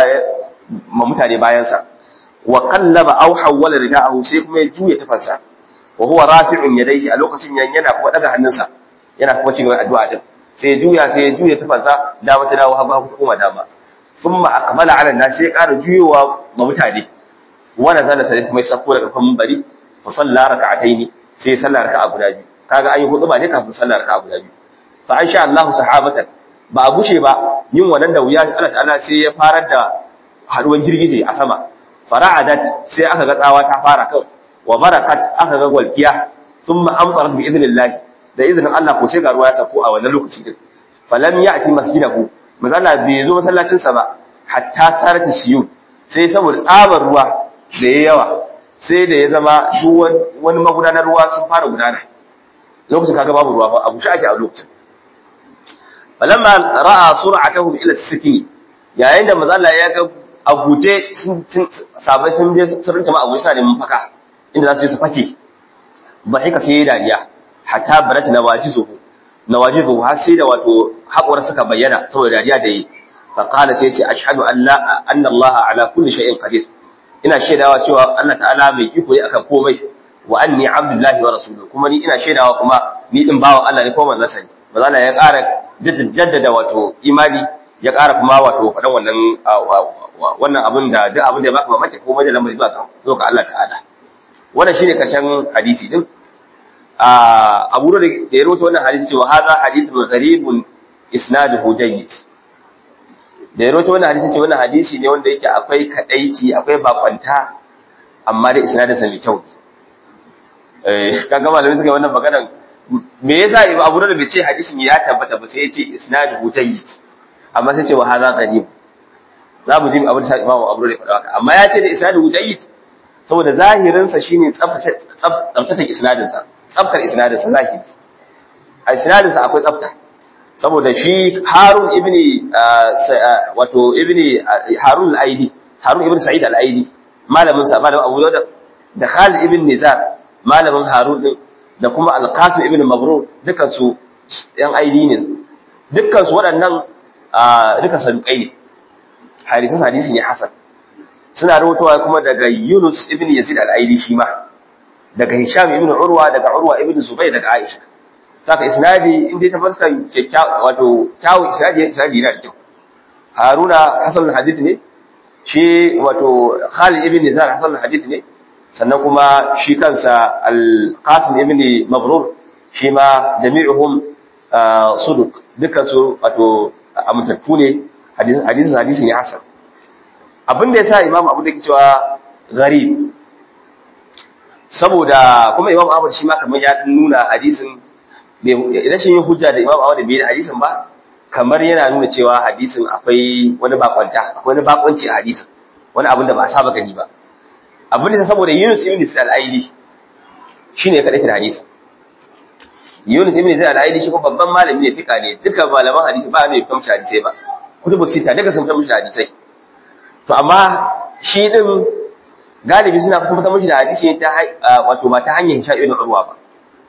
ma mutane bayansa wa qallaba aw hawwala rida'ahu sai kuma ya juya tafansa wa huwa rafi'un yadayhi a lokacin yana kuma daga hannunsa yana kuma cigaba addu'a din sai ya juya sai ya juya tafansa dama ta dawo hagu hagu kuma dama thumma akmala 'ala an-nas sai ƙara juyowa ma mutane wa nazala sai kuma ya sako daga kan bari fa salla raka'ataini sai ya salla raka'a guda biyu kaga an yi hudu ba ne kafin salla raka'a guda biyu fa an sha Allah sahabatan ba a gushe ba yin wannan da wuya Allah ta'ala sai ya farar da haduwan girgije a sama fara'adat sai aka ga tsawa ta fara kawai wa barakat aka ga walkiya thumma amtarat bi idnillah da izinin Allah ko sai ga ruwa ya sako a wannan lokaci din falam ya'ti masjidahu mazalla bai zo masallacin sa ba hatta sarat shiyu sai saboda tsabar ruwa da yayi yawa sai da ya zama duk wani magudanar ruwa sun fara gudana lokacin kaga babu ruwa ba abu shi ake a lokacin falamma ra'a sur'atahum ila as-siki yayin da mazalla ya ga abuje sun sabai sun je sun rinka ma abu sa da mafaka inda za su yi su fake ba haka sai ya dariya hatta barat nawajizuhu nawajizuhu har sai da wato haƙura suka bayyana saboda dariya da yi fa qala sai ya ce ashhadu an la anna Allah ala kulli shay'in qadir ina shaidawa cewa Allah ta'ala mai iko ne akan komai wa anni abdullahi wa rasuluhu kuma ni ina shaidawa kuma ni din bawan Allah ne ko manzon sa ne manzon ya ƙara jaddada wato imani ya ƙara kuma wato faɗan wannan wannan abin da duk abin da ya baka mamaki ko mai da lamari zuwa ga zuwa ga Allah ta'ala wannan shine karshen hadisi din a Abu da ya rawaito wannan hadisi cewa hadha hadithun gharibun isnaduhu jayyid da ya rawaito wannan hadisi cewa wannan hadisi ne wanda yake akwai kadaici akwai bakwanta amma da isnadin sa mai kyau eh kaga malamin suka yi wannan maganar me yasa Ibn Abu Dawud bai ce hadisin ya tabbata ba sai ya ce isnaduhu jayyid amma sai ce wa hadha gharib za mu ji abin da Imam Abu Dawud ya faɗa haka amma ya ce da isnaduhu jayyid saboda zahirin sa shine tsaftace isnadin sa tsaftar isnadin sa zahiri a isnadin sa akwai tsafta saboda shi Harun ibn wato ibn Harun al-Aidi Harun ibn Sa'id al-Aidi malamin sa malamin Abu Dawud da Khalid ibn Nizar malamin Harun din da kuma Al-Qasim ibn Mabrur dukan su yan aidi ne dukkan su waɗannan duka sadukai ne hadisan hadisi ne hasan suna rawaitowa kuma daga Yunus ibn Yazid al-Aidi shi ma daga Hisham ibn Urwa daga Urwa ibn Zubayr daga Aisha saka isnadi inda ta fuska kyakkyawa wato kyawu isnadi isnadi yana da kyau Haruna hasan al-hadith ne shi wato Khalid ibn Nizar hasan al-hadith ne sannan kuma shi kansa al-Qasim ibn Mabrur shi ma jami'uhum suduq dukkan su wato amintattu ne hadisin hadisi ne hasan abin da yasa Imam Abu da ke cewa gharib saboda kuma Imam Ahmad shi ma kamar ya nuna hadisin rashin yin hujja da Imam Ahmad bai da hadisin ba kamar yana nuna cewa hadisin akwai wani bakwanta akwai wani bakwanci a hadisin wani abin da ba a saba gani ba abin da saboda Yunus ibn Sa'id al-Aili shine ya kadaita hadisin Yunus ibn Sa'id al-Aili shi kuma babban malami ne fika ne duka malaman hadisi ba ne kamshi hadisai ba kutubu sita duka sun kamshi hadisai to amma shi din galibi suna fitar mishi da hadisi ne ta wato ba ta hanyar Hisham ibn Urwa ba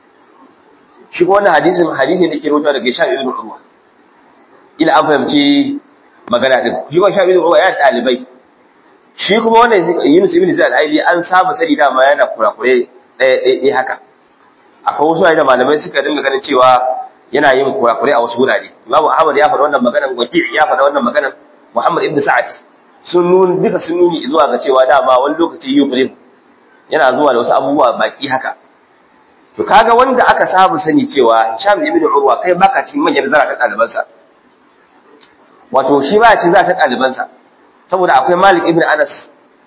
shi ko wannan hadisin hadisi ne ke rawaito daga Hisham ibn Urwa ila an fahimci magana din shi ko Hisham ibn Urwa ya dalibai shi kuma wannan Yunus ibn Zaid al-Aili an saba sani da ma yana kurakure ɗaya ɗaya haka akwai wasu ayyuka malamai suka dinga ganin cewa yana yin kurakure a wasu wurare Imam Ahmad ya faɗa wannan maganar Waki' ya faɗa wannan maganar Muhammad ibn Sa'ad sun nuni duka sun nuni zuwa ga cewa dama wani lokaci yubrim yana zuwa da wasu abubuwa baki haka to kaga wanda aka saba sani cewa Hisham ibn Urwa kai baka cikin manyan zara ta ɗalibansa wato shi ba cikin zara ta ɗalibansa saboda akwai Malik ibn Anas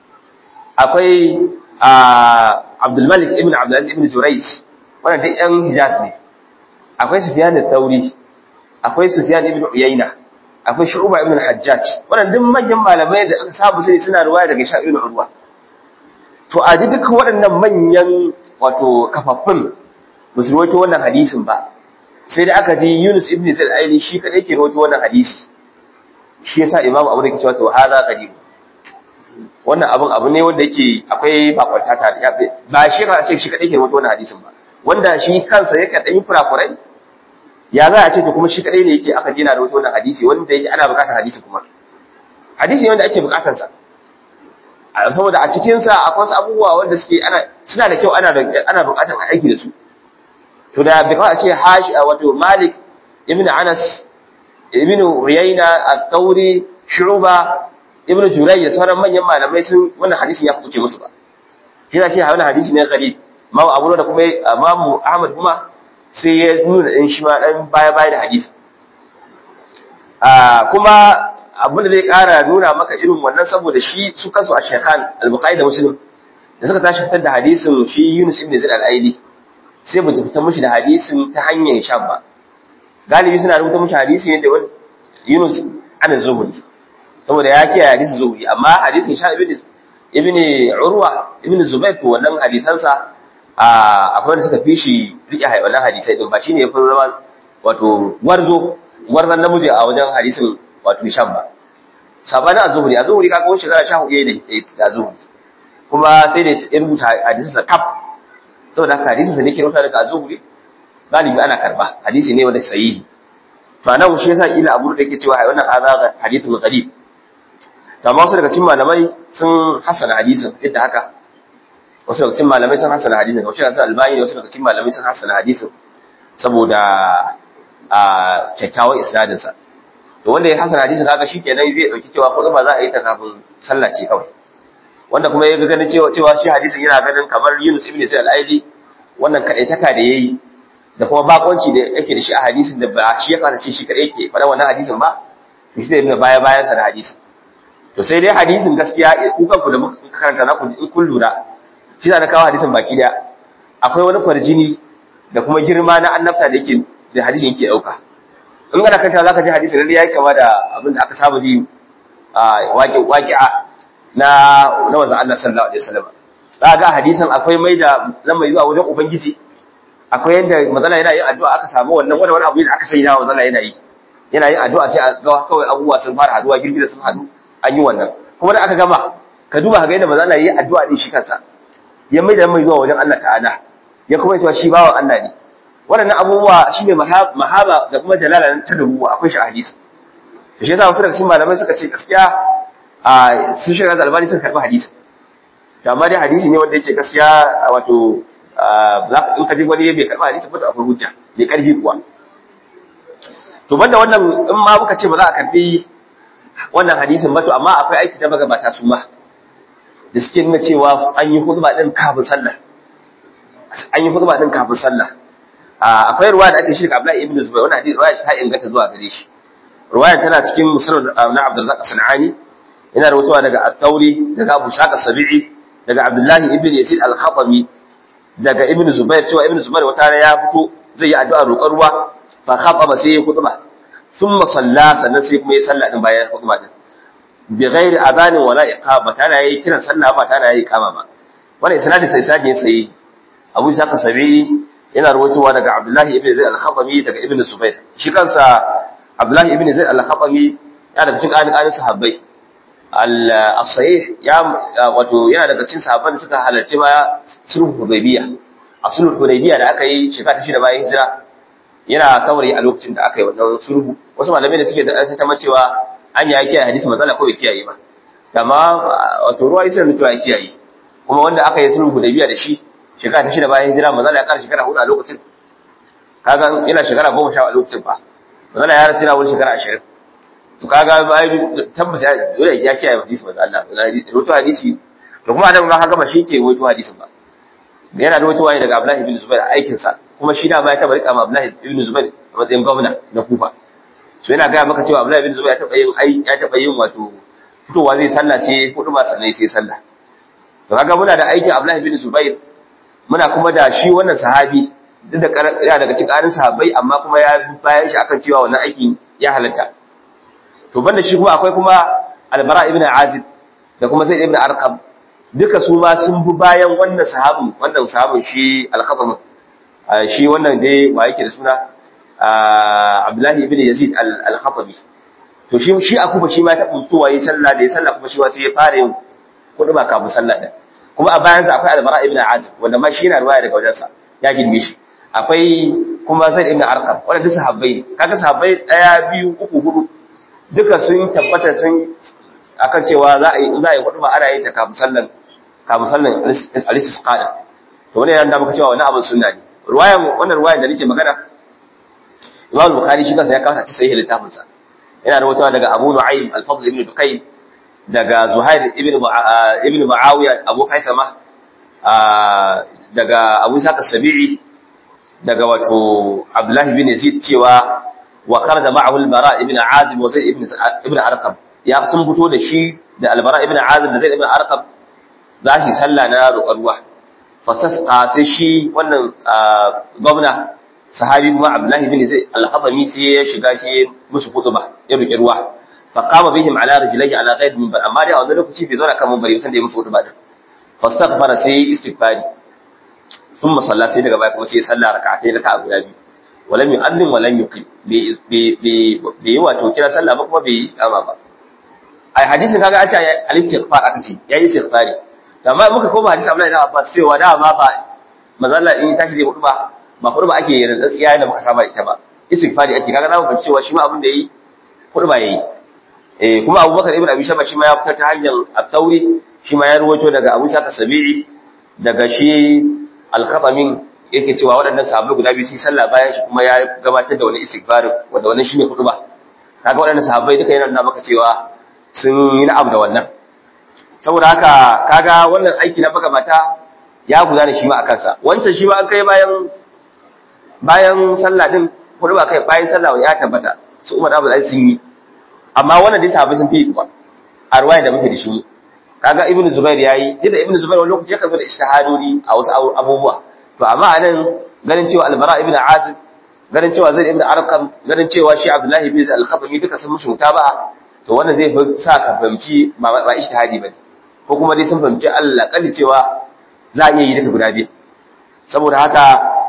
akwai Abdul Malik ibn Abdul Aziz ibn Jurayj wannan duk ƴan Hijaz ne akwai Sufyan al-Thawri akwai Sufyan ibn Uyayna akwai Shu'ba ibn al-Hajjaj wannan duk manyan malamai da aka saba sai suna ruwaya daga Hisham ibn Urwa to a ji duka waɗannan manyan wato kafaffun ba su rawaito wannan hadisin ba sai da aka ji Yunus ibn Zaid al-Aili shi kadai ke rawaito wannan hadisi shi yasa Imam Abu Dawud ke cewa to hada qadim wannan abun abu ne wanda yake akwai bakwanta ta ba shi ba ce shi kadai ke rawaito wannan hadisin ba wanda shi kansa yake dan yi kurakurai ya za a ce to kuma shi kadai ne yake aka jina da wannan hadisi wanda yake ana bukatar hadisi kuma hadisi ne wanda ake bukatar sa saboda a cikin sa akwai wasu abubuwa wanda suke ana suna da kyau ana ana bukatar aiki da su to da bi kawai a ce hashi wato Malik ibn Anas ibn Uyayna at-Tawri Shu'ba ibn Juray da sauran manyan malamai sun wannan hadisi ya kuce musu ba shi ce wannan hadisi ne gharib Imam Abu da kuma Imam Ahmad kuma sai ya nuna ɗin shi ma ɗan baya-baya da hadisi. Kuma abin da zai ƙara nuna maka irin wannan saboda shi su kansu a shekhan al-bukhari da muslim da suka tashi fitar da hadisin shi yunus ibn zaid al-aidi sai ba fitar mishi da hadisin ta hanyar shan ba galibi suna rubuta mishi hadisi ne da yunus an zuhuri saboda ya kiyaye hadisin zuhuri amma hadisin sha ibn ibn urwa ibn zubair to wannan hadisansa akwai wanda suka fi shi riƙe wannan hadisai din ba shine ya fi zama wato warzo warzan namiji a wajen hadisin wato shan ba sabanin azhuri azhuri kaga wani shekara 14 ne da azhuri kuma sai da ya rubuta hadisin sa kaf saboda haka hadisin sa ne ke rubuta daga azhuri galibi ana karba hadisi ne wanda sahihi to anan shi yasa ila abu da yake cewa wannan hadha hadithun gharib to amma wasu daga cikin malamai sun hasana hadisin yadda haka wasu daga cikin malamai sun hasana hadisin wasu daga cikin albani wasu daga cikin malamai sun hasana hadisin saboda a kyakkyawan isnadin sa to wanda ya hasana hadisin haka shikenan zai dauki cewa ko ba za a yi ta kafin sallah ce kawai wanda kuma ya ga ganin cewa cewa shi hadisin yana ganin kamar Yunus ibn Sa'id al-Aidi wannan kadaitaka da yayi da kuma bakonci da yake da shi a hadisin da ba shi ya karace shi kadai yake faɗa wannan hadisin ba to shi zai nuna baya bayan sa da hadisin to sai dai hadisin gaskiya ku kanku da muka karanta na ku in kun lura shi da na kawo hadisin baki daya akwai wani kwarjini da kuma girma na annabta da yake da hadisin yake dauka in kana kanta zaka ji hadisin lalle yayi kama da abin da aka saba ji a waƙi waƙi'a na na manzon Allah sallallahu alaihi wasallam za ga hadisin akwai mai da lamai zuwa wajen ubangiji akwai yadda mazala yana yin addu'a aka samu wannan wani wani abu da aka sai na mazala yana yi yana yin addu'a sai a ga kawai abubuwa sun fara haduwa girgiza sun hadu an yi wannan kuma da aka gama ka duba ka ga yadda mazala yi addu'a din shi kansa ya mai da mai zuwa wajen Allah ta'ala ya kuma cewa shi bawan Allah ne waɗannan abubuwa shine mahaba da kuma jalala ta dubuwa akwai shi a hadisi to shi yasa wasu daga cikin malamai suka ce gaskiya a sun shiga da albani sun karɓi hadisi to amma dai hadisi ne wanda yake gaskiya wato in ka ji wani bai karɓi hadisi ba akwai hujja mai ƙarfi kuwa to banda wannan in ma muka ce ba za a karɓi wannan hadisin ba to amma akwai aiki na magabata su ma da suke nuna cewa an yi hudba din kafin sallah an yi hudba din kafin sallah akwai ruwa da ake shi ga Abdullahi ibn Zubair wannan hadisi ruwaya ta inganta zuwa gare shi ruwaya tana cikin musnad na Abdurrazzaq Sanani yana rawaitowa daga At-Tauri daga Abu Shaq As-Sabi'i daga Abdullahi ibn Yazid Al-Khatami daga Ibn Zubair cewa Ibn Zubair wata rana ya fito zai yi addu'a roƙar ruwa fa khataba sai ya khutba thumma salla sannan sai kuma ya salla din bayan khutba din bi ghairi adhanin wala iqama tana yayi kiran sallah ba tana yayi iqama ba wannan isnadin sai sai sai Abu Ishaq As-Sabi'i yana rawaitowa daga Abdullahi ibn Zaid Al-Khatami daga Ibn Zubair shi kansa Abdullahi ibn Zaid Al-Khatami yana daga cikin ƙanin sahabbai al-sahih ya wato yana daga cikin sahabban da suka halarci ma sulhu Hudaybiya a sulhu Hudaybiya da aka yi shekara ta shida bayan hijira yana saurayi a lokacin da aka yi wannan sulhu wasu malamai da suke da ta cewa an ya kiyaye hadisi matsala ko bai kiyaye ba amma wato ruwa isa mutuwa ya kiyaye kuma wanda aka yi sulhu Hudaybiya da shi shekara ta shida bayan hijira matsala ya kara shekara hudu a lokacin kaga yana shekara goma sha a lokacin ba matsala ya rasu yana wani shekara ashirin to kaga bayan tabbata dole ya kiyaye hadisi manzo Allah wato hadisi to kuma adam ga haka ba shi ke wato hadisin ba yana da wato wani daga Abdullah ibn Zubair a aikin sa kuma shi da ba ya taba rika ma Abdullah ibn Zubair a matsayin gwamna na Kufa so yana ga maka cewa Abdullah ibn Zubair ya taba yin ai ya taba yin wato fitowa zai sallah ce hudu ba sannan sai sallah to kaga muna da aikin Abdullah ibn Zubair muna kuma da shi wannan sahabi duk da ya daga cikin ƙarin sahabbai amma kuma ya bayan shi akan cewa wannan aikin ya halatta to banda shi kuma akwai kuma albara ibn azib da kuma zaid ibn arqam duka su ma sun bi bayan wannan sahabin wannan sahabin shi al-khatam shi wannan dai wa yake da suna abdullahi ibn yazid al-khatami to shi shi akuba shi ma ta fitowa yi sallah da yi sallah kuma shi ma sai ya fara yin kudu ba kafin sallah din kuma a bayansa akwai albara ibn azib wanda ma shi yana ruwaya daga wajensa ya girme shi akwai kuma zaid ibn arqam wanda duk sahabbai ne kaga sahabbai daya biyu uku hudu duka sun tabbata sun akan cewa za a yi za a yi hudu ba ana yin ta kafin sallan kafin sallan al-istisqa to wannan yana da muka cewa wannan abin sunna ne ruwayan wannan ruwayan da nake magana Imam Bukhari shi kansa ya kawo ta sahih littafin sa yana da wata daga Abu Nu'aym al-Fadl ibn Dukayn daga Zuhair ibn ibn Muawiya Abu Haythama daga Abu Sa'id as-Sabi'i daga wato Abdullah ibn Yazid cewa wa kharaja ma'ahu al-Bara ibn Azib wa Zayd ibn ibn Arqam ya sun fito da shi da albara ibn azib da zaid ibn arqam za shi sallah na roƙar ruwa fasasqa sai shi wannan gwamna sahabi kuma abdullahi bin zaid al-khatami sai ya shiga shi musu kutuba ya roƙi ruwa fa qama bihim ala rijlihi ala ghayd minbar amma dai a wannan lokaci bai zauna kan minbari san da ya musu kutuba din fastaghfara sai istighfari thumma salla sai daga baya kuma sai ya salla rak'atai raka'a guda biyu walam yu'adhdhin walam yuqim bai yi wato kira sallah ba kuma bai ama ba ai hadisin kaga an ce al-istighfar aka ce yayi istighfari to amma muka koma hadisi Abdullahi ibn Abbas cewa da ma ba manzo in tashi zai hudu ba ba hudu ba ake yin tsiya da muka saba ita ba istighfari ake kaga zamu fahimci cewa shi ma abin da yayi hudu ba yayi eh kuma Abubakar ibn Abi Shayba shi ma ya fitar ta hanyar at-Tawri shi ma ya ruwaito daga Abu Sa'id Sabi'i daga shi al-Khatamin yake cewa waɗannan sahabbai guda biyu sun sallah bayan shi kuma ya gabatar da wani istighfar wanda wannan shine hudu ba kaga waɗannan sahabbai duka yana nuna maka cewa sun yi na'am da wannan saboda haka kaga wannan aiki na baka mata ya gudana shi ma a kansa wancan shi ma an kai bayan bayan sallah din hudu ba kai bayan sallah ya tabbata su umar abu zai sun yi amma wannan dai sahabbai sun fi kuwa a ruwaya da muke da shi kaga ibnu zubair yayi yadda ibnu zubair wani lokaci ya karbi da ijtihadodi a wasu abubuwa to amma anan ganin cewa albara ibnu azib ganin cewa zaid ibnu arqam ganin cewa shi abdullahi bin al-khatami duka sun mushi mutaba'a to wannan zai sa ka fahimci ba ba ijtihadi bane ko kuma dai sun fahimci Allah kalli cewa za a iya yi duka guda biyu saboda haka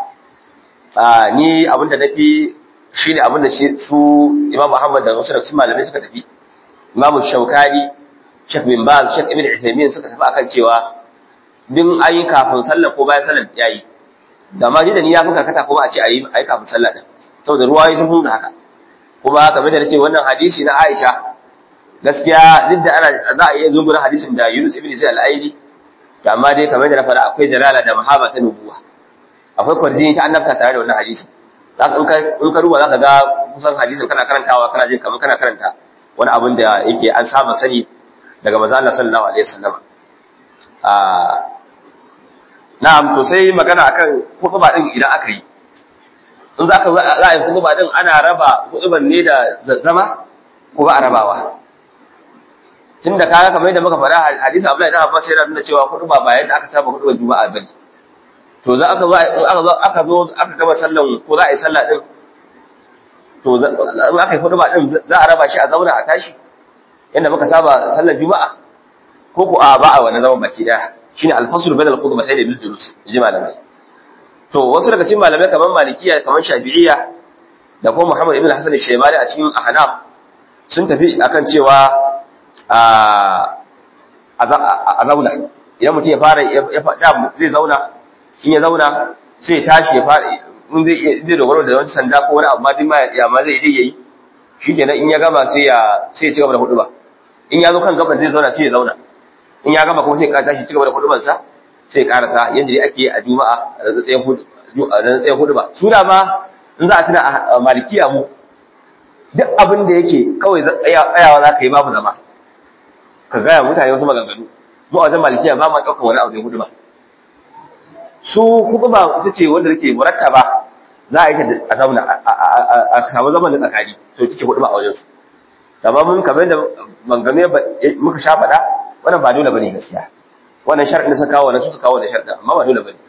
ni abinda nafi shine abinda shi su Imam Muhammad da wasu daga malamai suka tafi Imam Shaukani Sheikh bin Baz Sheikh Ibn Uthaymeen suka tafi akan cewa din ayi kafin sallah ko bayan sallah yayi da ma da ni ya fuka kata kuma a ce ayi ayi kafin sallah din saboda ruwayi sun nuna haka kuma kamar da nace wannan hadisi na Aisha gaskiya duk da ana za a iya zungurin hadisin da Yunus ibn Zaid al-Aidi to amma dai kamar da na faɗa akwai jalala da mahaba ta nubuwa akwai kwarjini ta annabta tare da wannan hadisi zaka in ka in ka ruba zaka ga kusan hadisin kana karantawa kana jin kamar kana karanta wani abin da yake an saba sani daga manzo Allah sallallahu alaihi wasallam a na'am to sai magana akan khutba din idan aka yi in zaka za a yi khutba din ana raba khutban ne da zama ko ba a rabawa tunda kaga kamar yadda muka faɗa hadisi Abdullahi dan Abbas yana nuna cewa hudu ba bayan da aka saba hudu juma'a bane to za aka zo aka zo aka zo aka gaba sallan ko za a yi sallah din to za aka yi hudu ba din za a raba shi a zauna a tashi yadda muka saba sallar juma'a ko ko a ba a wani zaman baki daya shine al-fasl bain al-khutbatayn bil julus ji malamai to wasu daga cikin malamai kamar malikiya kamar shafi'iyya da kuma Muhammad ibn Hassan al-Shaybani a cikin ahnaf sun tafi akan cewa a zauna idan mutum ya fara ya faɗa zai zauna in ya zauna sai ya tashi ya fara in zai zai dogaro da wani sanda ko wani abu ma duk ma ya ma zai dai yayi shikenan in ya gama sai ya sai ya ci gaba da huduba in ya zo kan gaban zai zauna sai ya zauna in ya gama kuma sai ya tashi ci gaba da huduban sa sai ya karasa yanda dai ake a juma'a a tsayen hudu a tsayen huduba su da ma in za a tuna a malikiya mu duk abin da yake kawai tsayawa za ka yi babu zama ka gaya mutane wasu maganganu mu a wajen malikiya ba ma ɗaukar wani abu da hudu ba su kuma ba ita ce wanda take murattaba za a yi a zauna a samu zaman da tsakani to take hudu ba a wajen su amma mun kamar da maganganu muka sha faɗa wannan ba dole bane gaskiya wannan sharɗin da suka kawo wannan su suka kawo da sharɗin amma ba dole bane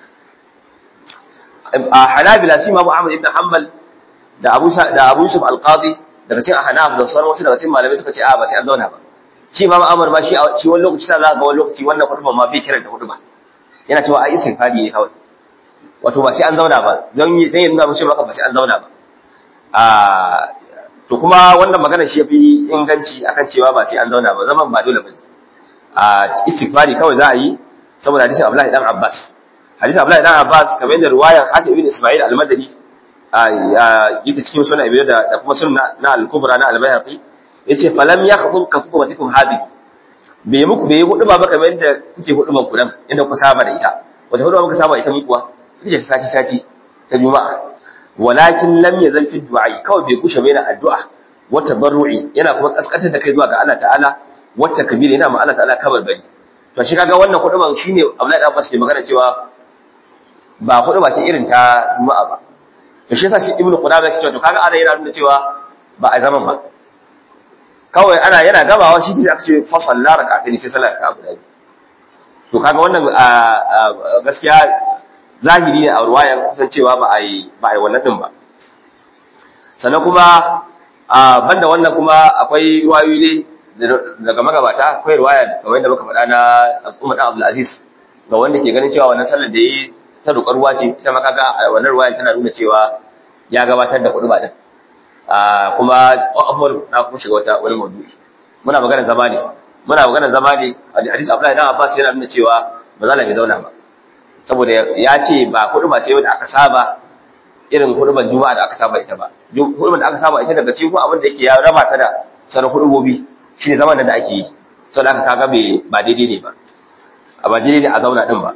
a hanabila sai imamu ahmad ibn hanbal da abu da abu yusuf al-qadi daga cikin ahnaf da sauran wasu daga cikin malamai suka ce a ba sai an zauna ba shi imam amr ma shi shi wani lokaci sai za ga wani lokaci wannan hudu ma bai kiran da hudu ba yana cewa a istighfari ne kawai wato ba sai an zauna ba don yi dan yana mace maka ba sai an zauna ba a to kuma wannan magana shi yafi inganci akan cewa ba sai an zauna ba zaman ba dole ba a istighfari kawai za a yi saboda hadisin Abdullahi dan Abbas hadisin Abdullahi dan Abbas kamar yadda ruwayar Hatim ibn Isma'il al-Madani a yake cikin sunan Abi da kuma sunna na al-Kubra na al-Bayhaqi yace falam yakhdhu ka khutbatikum hadhihi bai muku bai hudu ba kamar yadda kuke hudu ban kudan inda ku saba da ita wata hudu muka saba ita muku kuwa ita ce sati sati ta juma'a walakin lam yazal fi du'a kawai bai kushe mai na addu'a wata barru'i yana kuma kaskantar da kai zuwa ga Allah ta'ala wata kabira yana ma Allah ta'ala kabar bari to shi kaga wannan hudu ban shine Abdullahi dan Abbas ke magana cewa ba hudu ba ce irin ta juma'a ba to shi yasa shi Ibn Qudamah yake cewa to kaga ana yana nuna cewa ba a zaman ba kawai ana yana gabawa shi sai aka ce fa salla rak'atayn sai sallar ka guda to kaga wannan gaskiya zahiri ne a ruwaya kusancewa ba a yi ba a yi wannan din ba sannan kuma banda wannan kuma akwai ruwayoyi ne daga magabata akwai ruwaya kamar yadda muka faɗa na Umar Abdul Aziz ga wanda ke ganin cewa wannan sallar da yi ta roƙar ruwa ce ita ma kaga wannan ruwaya tana nuna cewa ya gabatar da kuɗi ba din kuma afwan na kuma shiga wata wani maudu'i muna magana zama ne muna magana zama ne hadisi Abdullahi dan Abbas yana nuna cewa ba za bai zauna ba saboda ya ce ba kuɗi ba ce wanda aka saba irin hudubar juma'a da aka saba ita ba hudubar da aka saba ita daga cikin abin da yake ya raba ta da sauran hudubobi shi ne zaman da ake yi saboda aka kaga ba daidai ne ba a ba daidai ne a zauna din ba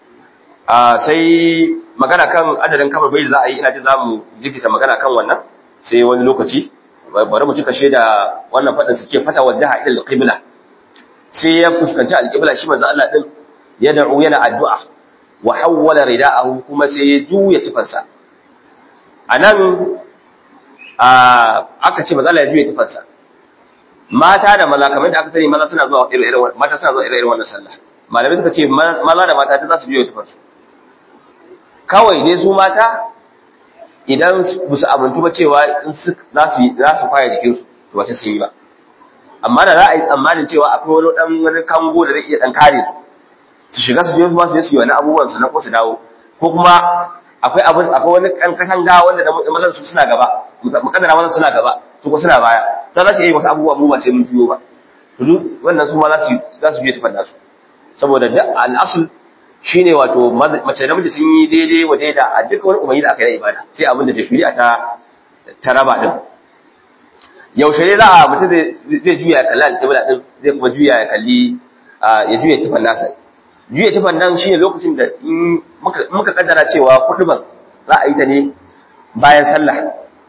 sai magana kan adadin kamar bai za a yi ina ji za mu jikita magana kan wannan sai wani lokaci bari mu cika shaida wannan faɗin suke fata wajaha ila al-qibla sai ya fuskanci al-qibla shi manzo Allah din ya da'u yana addu'a wa hawwala rida'ahu kuma sai ya juya tufansa anan aka ce manzo Allah ya juya tufansa mata da maza kamar da aka sani maza suna zuwa irin mata suna zuwa irin wannan sallah malamai suka ce maza da mata ta za su juya tufansu kawai dai su mata idan ba su amintu ba cewa in su za su za su kwaya jikinsu to ba sai sun yi ba amma da za a yi tsammanin cewa akwai wani dan wani kango da zai iya dan kare su su shiga su je su ba su je su yi wani abubuwan su na ko su dawo ko kuma akwai abin akwai wani kan katanga wanda da mazan su suna gaba mukaddara mazan suna gaba su ko suna baya to za su yi wasu abubuwa mu ba sai mun juyo ba to duk wannan su ma za su za su biye tufan nasu saboda da al'asul shine wato mace da miji sun yi daidai wa daida a duk wani umarni da aka yi ibada sai abin da shari'a ta ta raba din yaushe ne za a mutum zai juya ya kalli alƙibla din zai kuma juya ya kalli ya juya tufan nasa juya tufan nan shine lokacin da muka kaddara cewa kuduban za a yi ta ne bayan sallah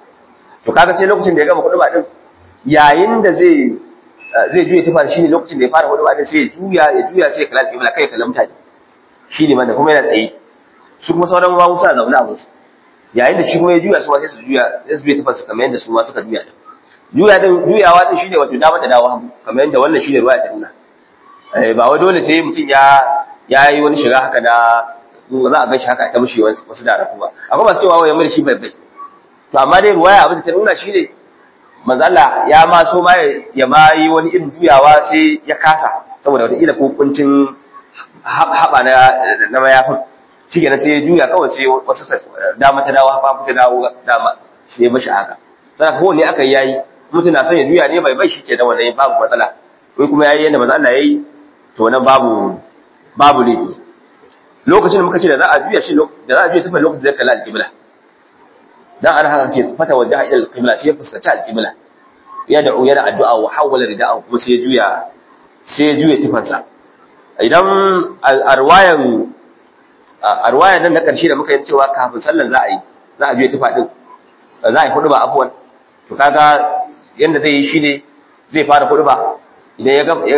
to kaga sai lokacin da ya gama kuduba din yayin da zai zai juya tufan shine lokacin da ya fara kuduba din sai ya juya ya juya sai ya kalli alƙibla kai ya kalli mutane shine man da kuma yana tsaye su kuma sauran ma suna zaune a musu yayin da shi kuma ya juya su ma sai su juya sai su juya tufan su kamar yadda su ma suka juya din juya din juyawa din shine wato dama ta dawo hagu kamar yadda wannan shine ruwaya ta nuna ba wai dole sai mutum ya ya yi wani shiga haka da za a gan shi haka ta mushi wasu da rafu ba akwai masu cewa wai mai shi bai bai to amma dai ruwaya abin da ta nuna shine manzala ya ma so ma ya ma yi wani irin juyawa sai ya kasa saboda wata ila ko kuncin haɓa na na mayafin shi kenan sai ya juya kawai sai wasu dama ta dawo hafa ta dawo dama sai ya bashi haka sai ko ne aka yi yayi mutum na son ya juya ne bai bai shi ke da wannan babu matsala wai kuma yayi yanda manzo Allah yayi to wannan babu babu laifi lokacin da muka ce da za a juya shi da za a juya tafi lokacin da kalla al-qibla dan an haka ce fata wajaha ila al-qibla sai ya fuskanci al-qibla ya da'u yana addu'a wa hawala rida'ahu kuma sai ya juya sai ya juya tufansa idan arwayan arwayan nan na karshe da muka yi cewa kafin sallan za a yi za a juya tufa din za a yi hudu ba afwan to kaga yanda zai yi shine zai fara hudu ba idan ya gama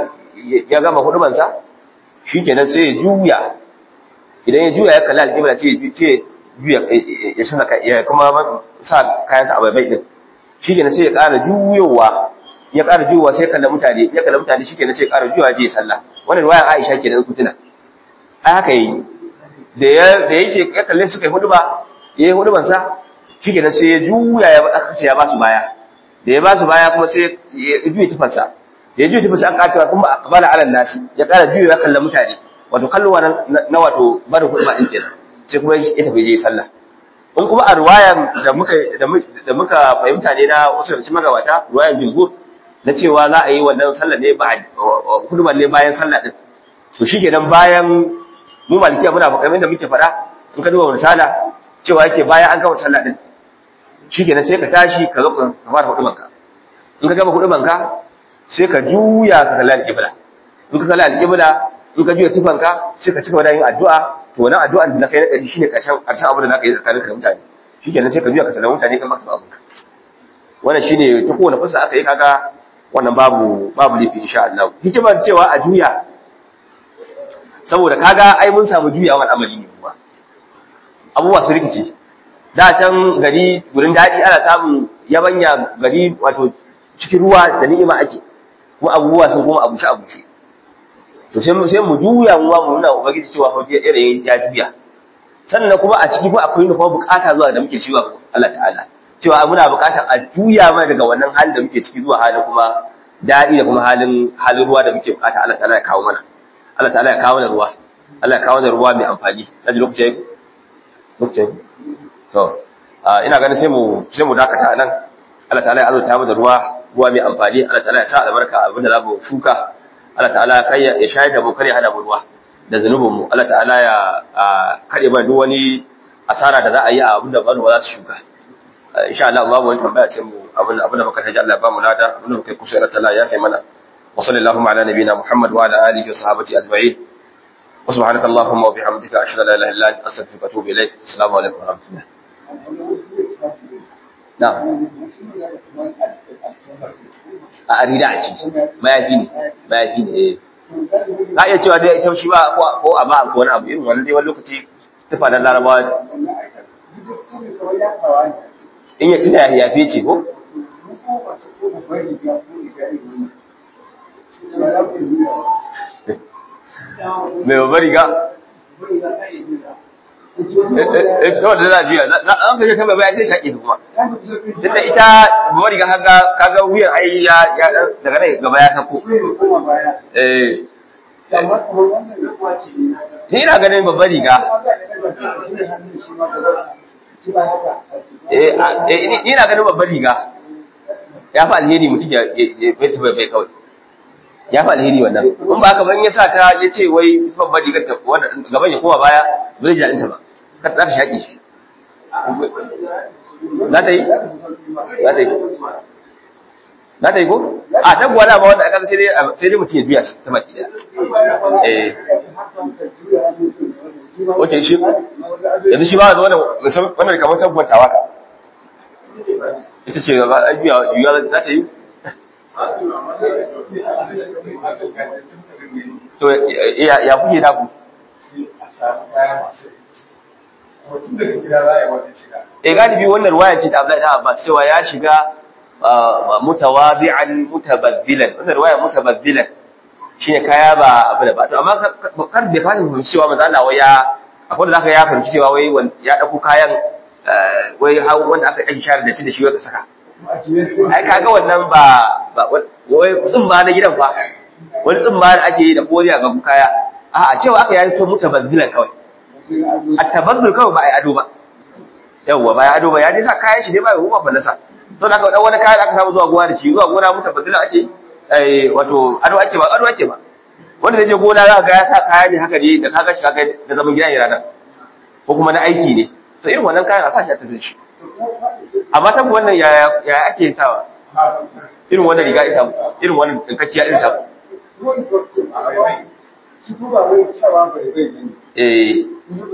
ya gama hudubansa shikenan sai ya juya idan ya juya ya kalli alƙibla sai ya juya ya shina ya kuma sa kayansa a baibai din shikenan sai ya ƙara juyowa ya ƙara juyowa sai kalla mutane ya kalla mutane shikenan sai ya ƙara juyowa je sallah wannan riwayar Aisha kenan ku tuna ai haka yi da ya da yake ya kalle suka yi huduba yayi huduban sa shikenan sai ya juya ya aka ce ya ba su baya da ya ba su baya kuma sai ya juya tufansa da ya juya tufansa an kacewa kuma aqbala ala nasi ya ƙara juyowa kalla mutane wato kallowa na wato barin huduba din kenan sai kuma ya tafi je sallah in kuma a ruwayan da muka da muka fahimta ne na wasu daga cikin magabata ruwayan jumhur na cewa za a yi wannan sallah ne ba huduban ne bayan sallah din to shikenan bayan mu malikiya muna kamar da muke faɗa in ka duba misala cewa yake bayan an gama sallah din shikenan sai ka tashi ka zo ka fara huduban ka in ka gama huduban ka sai ka juya ka kalli alƙibla in ka kalli alƙibla in ka juya tufanka sai ka cika da yin addu'a to wannan addu'an da kai na ƙarshe shine ƙarshen ƙarshen abu da naka yi tsakaninka da mutane shikenan sai ka juya ka sallama mutane kan maka abinka wannan shine ta kowane fuska aka yi kaga wannan babu babu lifi insha Allah hikimar cewa a juya saboda kaga ai mun samu juyawan al'amari ne kuma abubuwa su rikice da can gari gurin daɗi ana samun yabanya gari wato cikin ruwa da ni'ima ake kuma abubuwa sun kuma abuce abuce to sai mu sai mu juya mu mu nuna ubangiji cewa fa irin ya juya sannan kuma a ciki fa akwai kuma bukata zuwa da muke ciwa Allah ta'ala cewa muna bukatar a juya mai daga wannan halin da muke ciki zuwa halin kuma daɗi da kuma halin halin ruwa da muke bukata Allah ta'ala ya kawo mana Allah ta'ala ya kawo mana ruwa Allah ya kawo mana ruwa mai amfani na ji lokacin lokacin to ina ganin sai mu sai mu dakata nan Allah ta'ala ya azurta mu da ruwa ruwa mai amfani Allah ta'ala ya sa albarka abinda za mu shuka Allah ta'ala kai ya shayar da mu kare hada mu ruwa da zanubin mu Allah ta'ala ya kare ba duk wani asara da za a yi a abinda ba za su shuka insha Allah babu wani tambaya sai mu abin abin da muka taji Allah ba mu lada abin da muka kusa Allah ta'ala ya kai mana wa sallallahu ala nabiyina Muhammad wa ala alihi wa sahbihi ajma'in wa subhanaka allahumma wa bihamdika ashhadu an la ilaha illa anta astaghfiruka wa atubu ilaik assalamu alaikum wa rahmatullah na'am a arida a ci mayafi ne mayafi ne eh za iya cewa dai ita shi ba ko a ba ko wani abu irin wannan dai wani lokaci tufa na larabawa in ya tuna ya yafe ce ko mai babbar riga ita wadda za a juya an kashe kan babaya sai shaƙi kuma tunda ita babbar riga kaga wuyan ai ya daga nan gaba ya sako ni ina ganin babbar riga ni na ganin babbar riga ya fi alheri mutum ya bai bai bai kawai ya fi alheri wannan in ba haka ban ya sa ta ya ce wai babbar rigar ta gaban ya koma baya bai ji daɗinta ba ka za ta shaƙi shi za ta yi za ta yi za ta yi ko a ta gwada ba wanda aka sai dai sai dai mutum ya juya ta baki daya eh Oke shi yanzu shi ba da wannan wannan kamar tabbatawa ka ita ce ba a juya juya za ta yi to ya ya kuke da ku eh galibi wannan ruwaya ce ta Abdullahi ta Abbas cewa ya shiga mutawadi'an mutabaddilan wannan ruwaya mutabaddilan shine kaya ba abu da ba to amma kar bai fahimci cewa manzo Allah wai ya akwai da zaka ya fahimci cewa wai ya dauko kayan wai hawo wanda aka yi share da shi da shi wai ka saka ai kaga wannan ba ba wai tsumma na gidan fa wani tsumma da ake yi da koriya ga kaya a'a cewa aka yi to mutabaddilan kawai at-tabaddul kawai ba ai ado ba yawwa ba ya ado ba ya dai sa kayan shi dai ba ya ruwa fallasa to da aka dan wani kayan da aka samu zuwa gona da shi zuwa gona mutabaddilan ake yi wato ado ake ba ado ake ba wanda zai je gona za ga ya sa kaya ne haka ne da kaga shi kaga da zaman gida ne ranar ko kuma na aiki ne so irin wannan kayan a sa shi a tafi shi amma ta wannan ya ya ake sawa irin wannan riga ita irin wannan dinkakkiya irin ta eh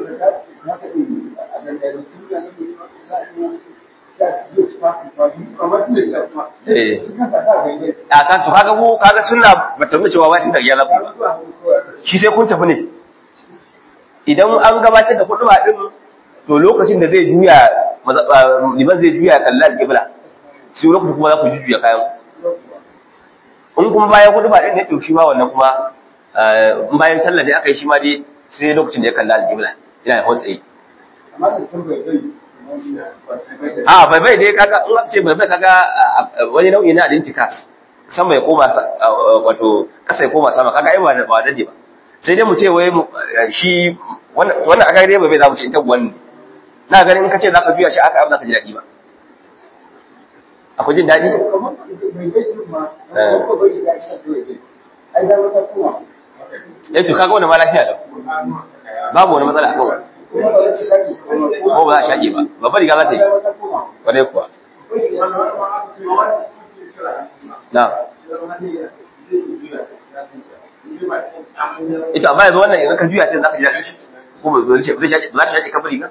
a kan to kaga mu kaga sunna bata nuna cewa wai tun da ya zafi ba shi sai kun tafi ne idan an gabatar da kuɗuba din to lokacin da zai juya liman zai juya kalla al-qibla sai lokacin kuma za ku juya kayan in kuma bayan kuɗuba din ne to shi ma wannan kuma in bayan sallah ne aka yi shi ma dai sai lokacin da ya kalla al-qibla ina ya hotsaye a bai bai dai kaga in ce bai bai kaga wani nau'i na identicas sama ya koma wato kasa ya koma sama kaga ai ba ba dade ba sai dai mu ce wai shi wannan aka dai bai bai za mu ce ita wannan na ganin in ka ce zaka biya shi aka abu zaka ji dadi ba akwai jin dadi eh to kaga wannan ma lafiya da babu wani matsala akan wannan ko ba za a shaƙe ba babbar riga za ta yi kwarai kuwa na ita amma yanzu wannan idan ka juya ce za ka ji daɗi ko ba zai shaƙe za ta shaƙe kabari riga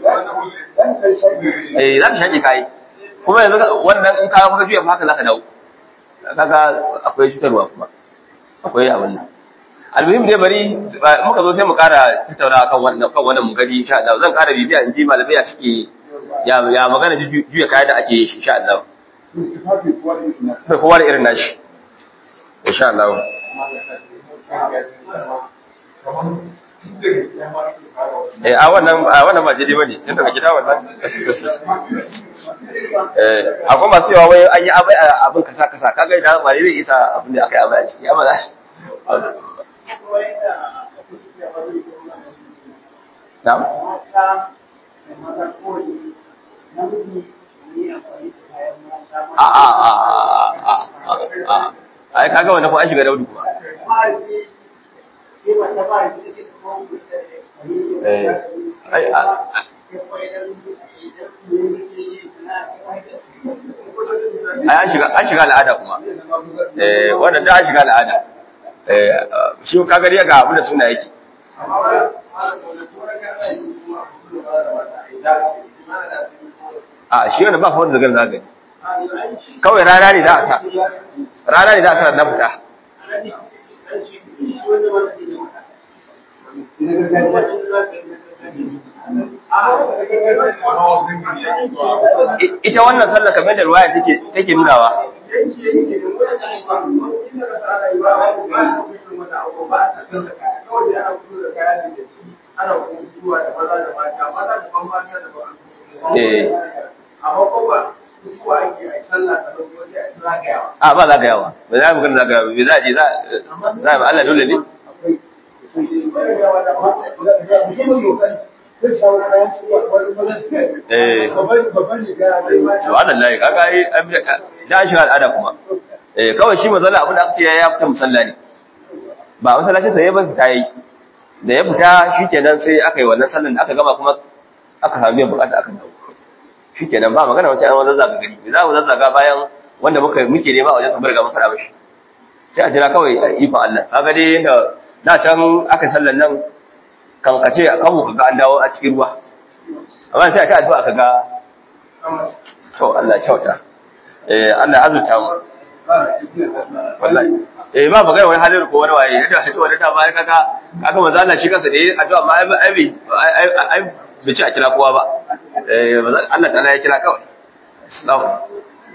eh za ta shaƙe kayi kuma yanzu wannan in ka ka juya haka za ka dawo kaga akwai cutarwa kuma akwai abin nan almuhim dai bari muka zo sai mu kara tattauna kan wannan kan wannan mugari insha Allah zan kara bibiya in ji malamai ya suke ya ya magana juya kaya da ake yi insha Allah da kowa da irin nashi insha Allah eh a wannan a wannan ba jidi bane tun daga gida wannan eh akwai masu yawa wai an yi abai abin kasa kasa kaga idan ba zai isa abin da aka yi abai a ciki amma na'am a a a a a ai kaga wannan ko an shiga daudu kuma eh ai ai an shiga an shiga al'ada kuma eh wannan da an shiga al'ada eh shi kaga riya ga abu da suna yake a shi wannan ba fa wanda zagar zagari kawai rana ne za a sa rana ne za a sa na fita ita wannan sallah kamar da ruwaya take take nunawa eh a ba zagayawa ba za mu gani zagayawa ba za a je za a Allah dole ne eh subhanallahi kaga ai da shi al'ada kuma eh kawai shi mazalla abin da aka ce ya fita musalla ne ba masallacin sa ya ba fita yi da ya fita shikenan sai aka yi wannan sallan da aka gama kuma aka samu biyan bukata aka dawo shikenan ba magana wace an wannan zaga gari me za mu zazzaga bayan wanda muka muke nema a wajen sabar ga mun fara mishi sai a jira kawai ikon Allah kaga dai yanda da can aka sallan nan kan kace kan mu kaga an dawo a cikin ruwa amma sai a ta addu'a kaga to Allah ya kyauta eh Allah azurta mu wallahi eh ba magana wani halin ko wani waye yadda shi wani da bayan kaga kaga manzo Allah shi kansa da addu'a ma ai ai ai bai ci a kira kowa ba eh Allah ta'ala ya kira kawai assalamu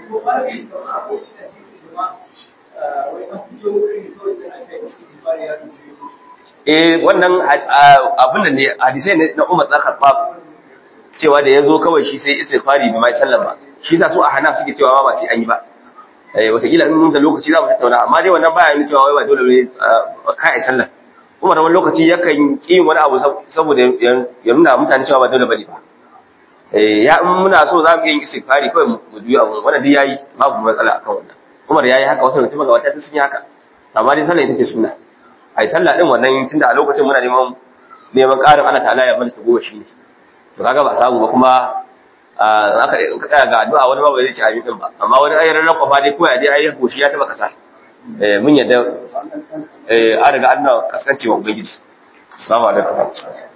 eh wannan abin da ne hadisai na Umar dan Khattab cewa da yazo kawai shi sai istighfari bai mai sallama shi sa su a Hanaf suke cewa ba sai an yi ba eh wataƙila in mun da lokaci za mu tattauna amma dai wannan baya nuna cewa wai ba dole ne kai sallah Umar wani lokaci yakan ki wani abu saboda ya nuna mutane cewa ba dole bane ba eh ya in muna so za mu yi istighfari kawai mu juya abu wannan dai yayi babu matsala akan wannan Umar yayi haka wasu mutum ga wata sun yi haka amma dai sallah ita ce sunna ai sallah din wannan tunda a lokacin muna neman neman ƙarin Allah ta'ala ya mana ta goma shi ne to kaga ba samu ba kuma aka tsaya ga addu'a wani ba bai zai ci amin din ba amma wani ayyar ran kwafa dai ko ya dai ayi goshi ya taba kasa eh mun yadda eh an riga Allah kaskancewa ubangiji assalamu alaikum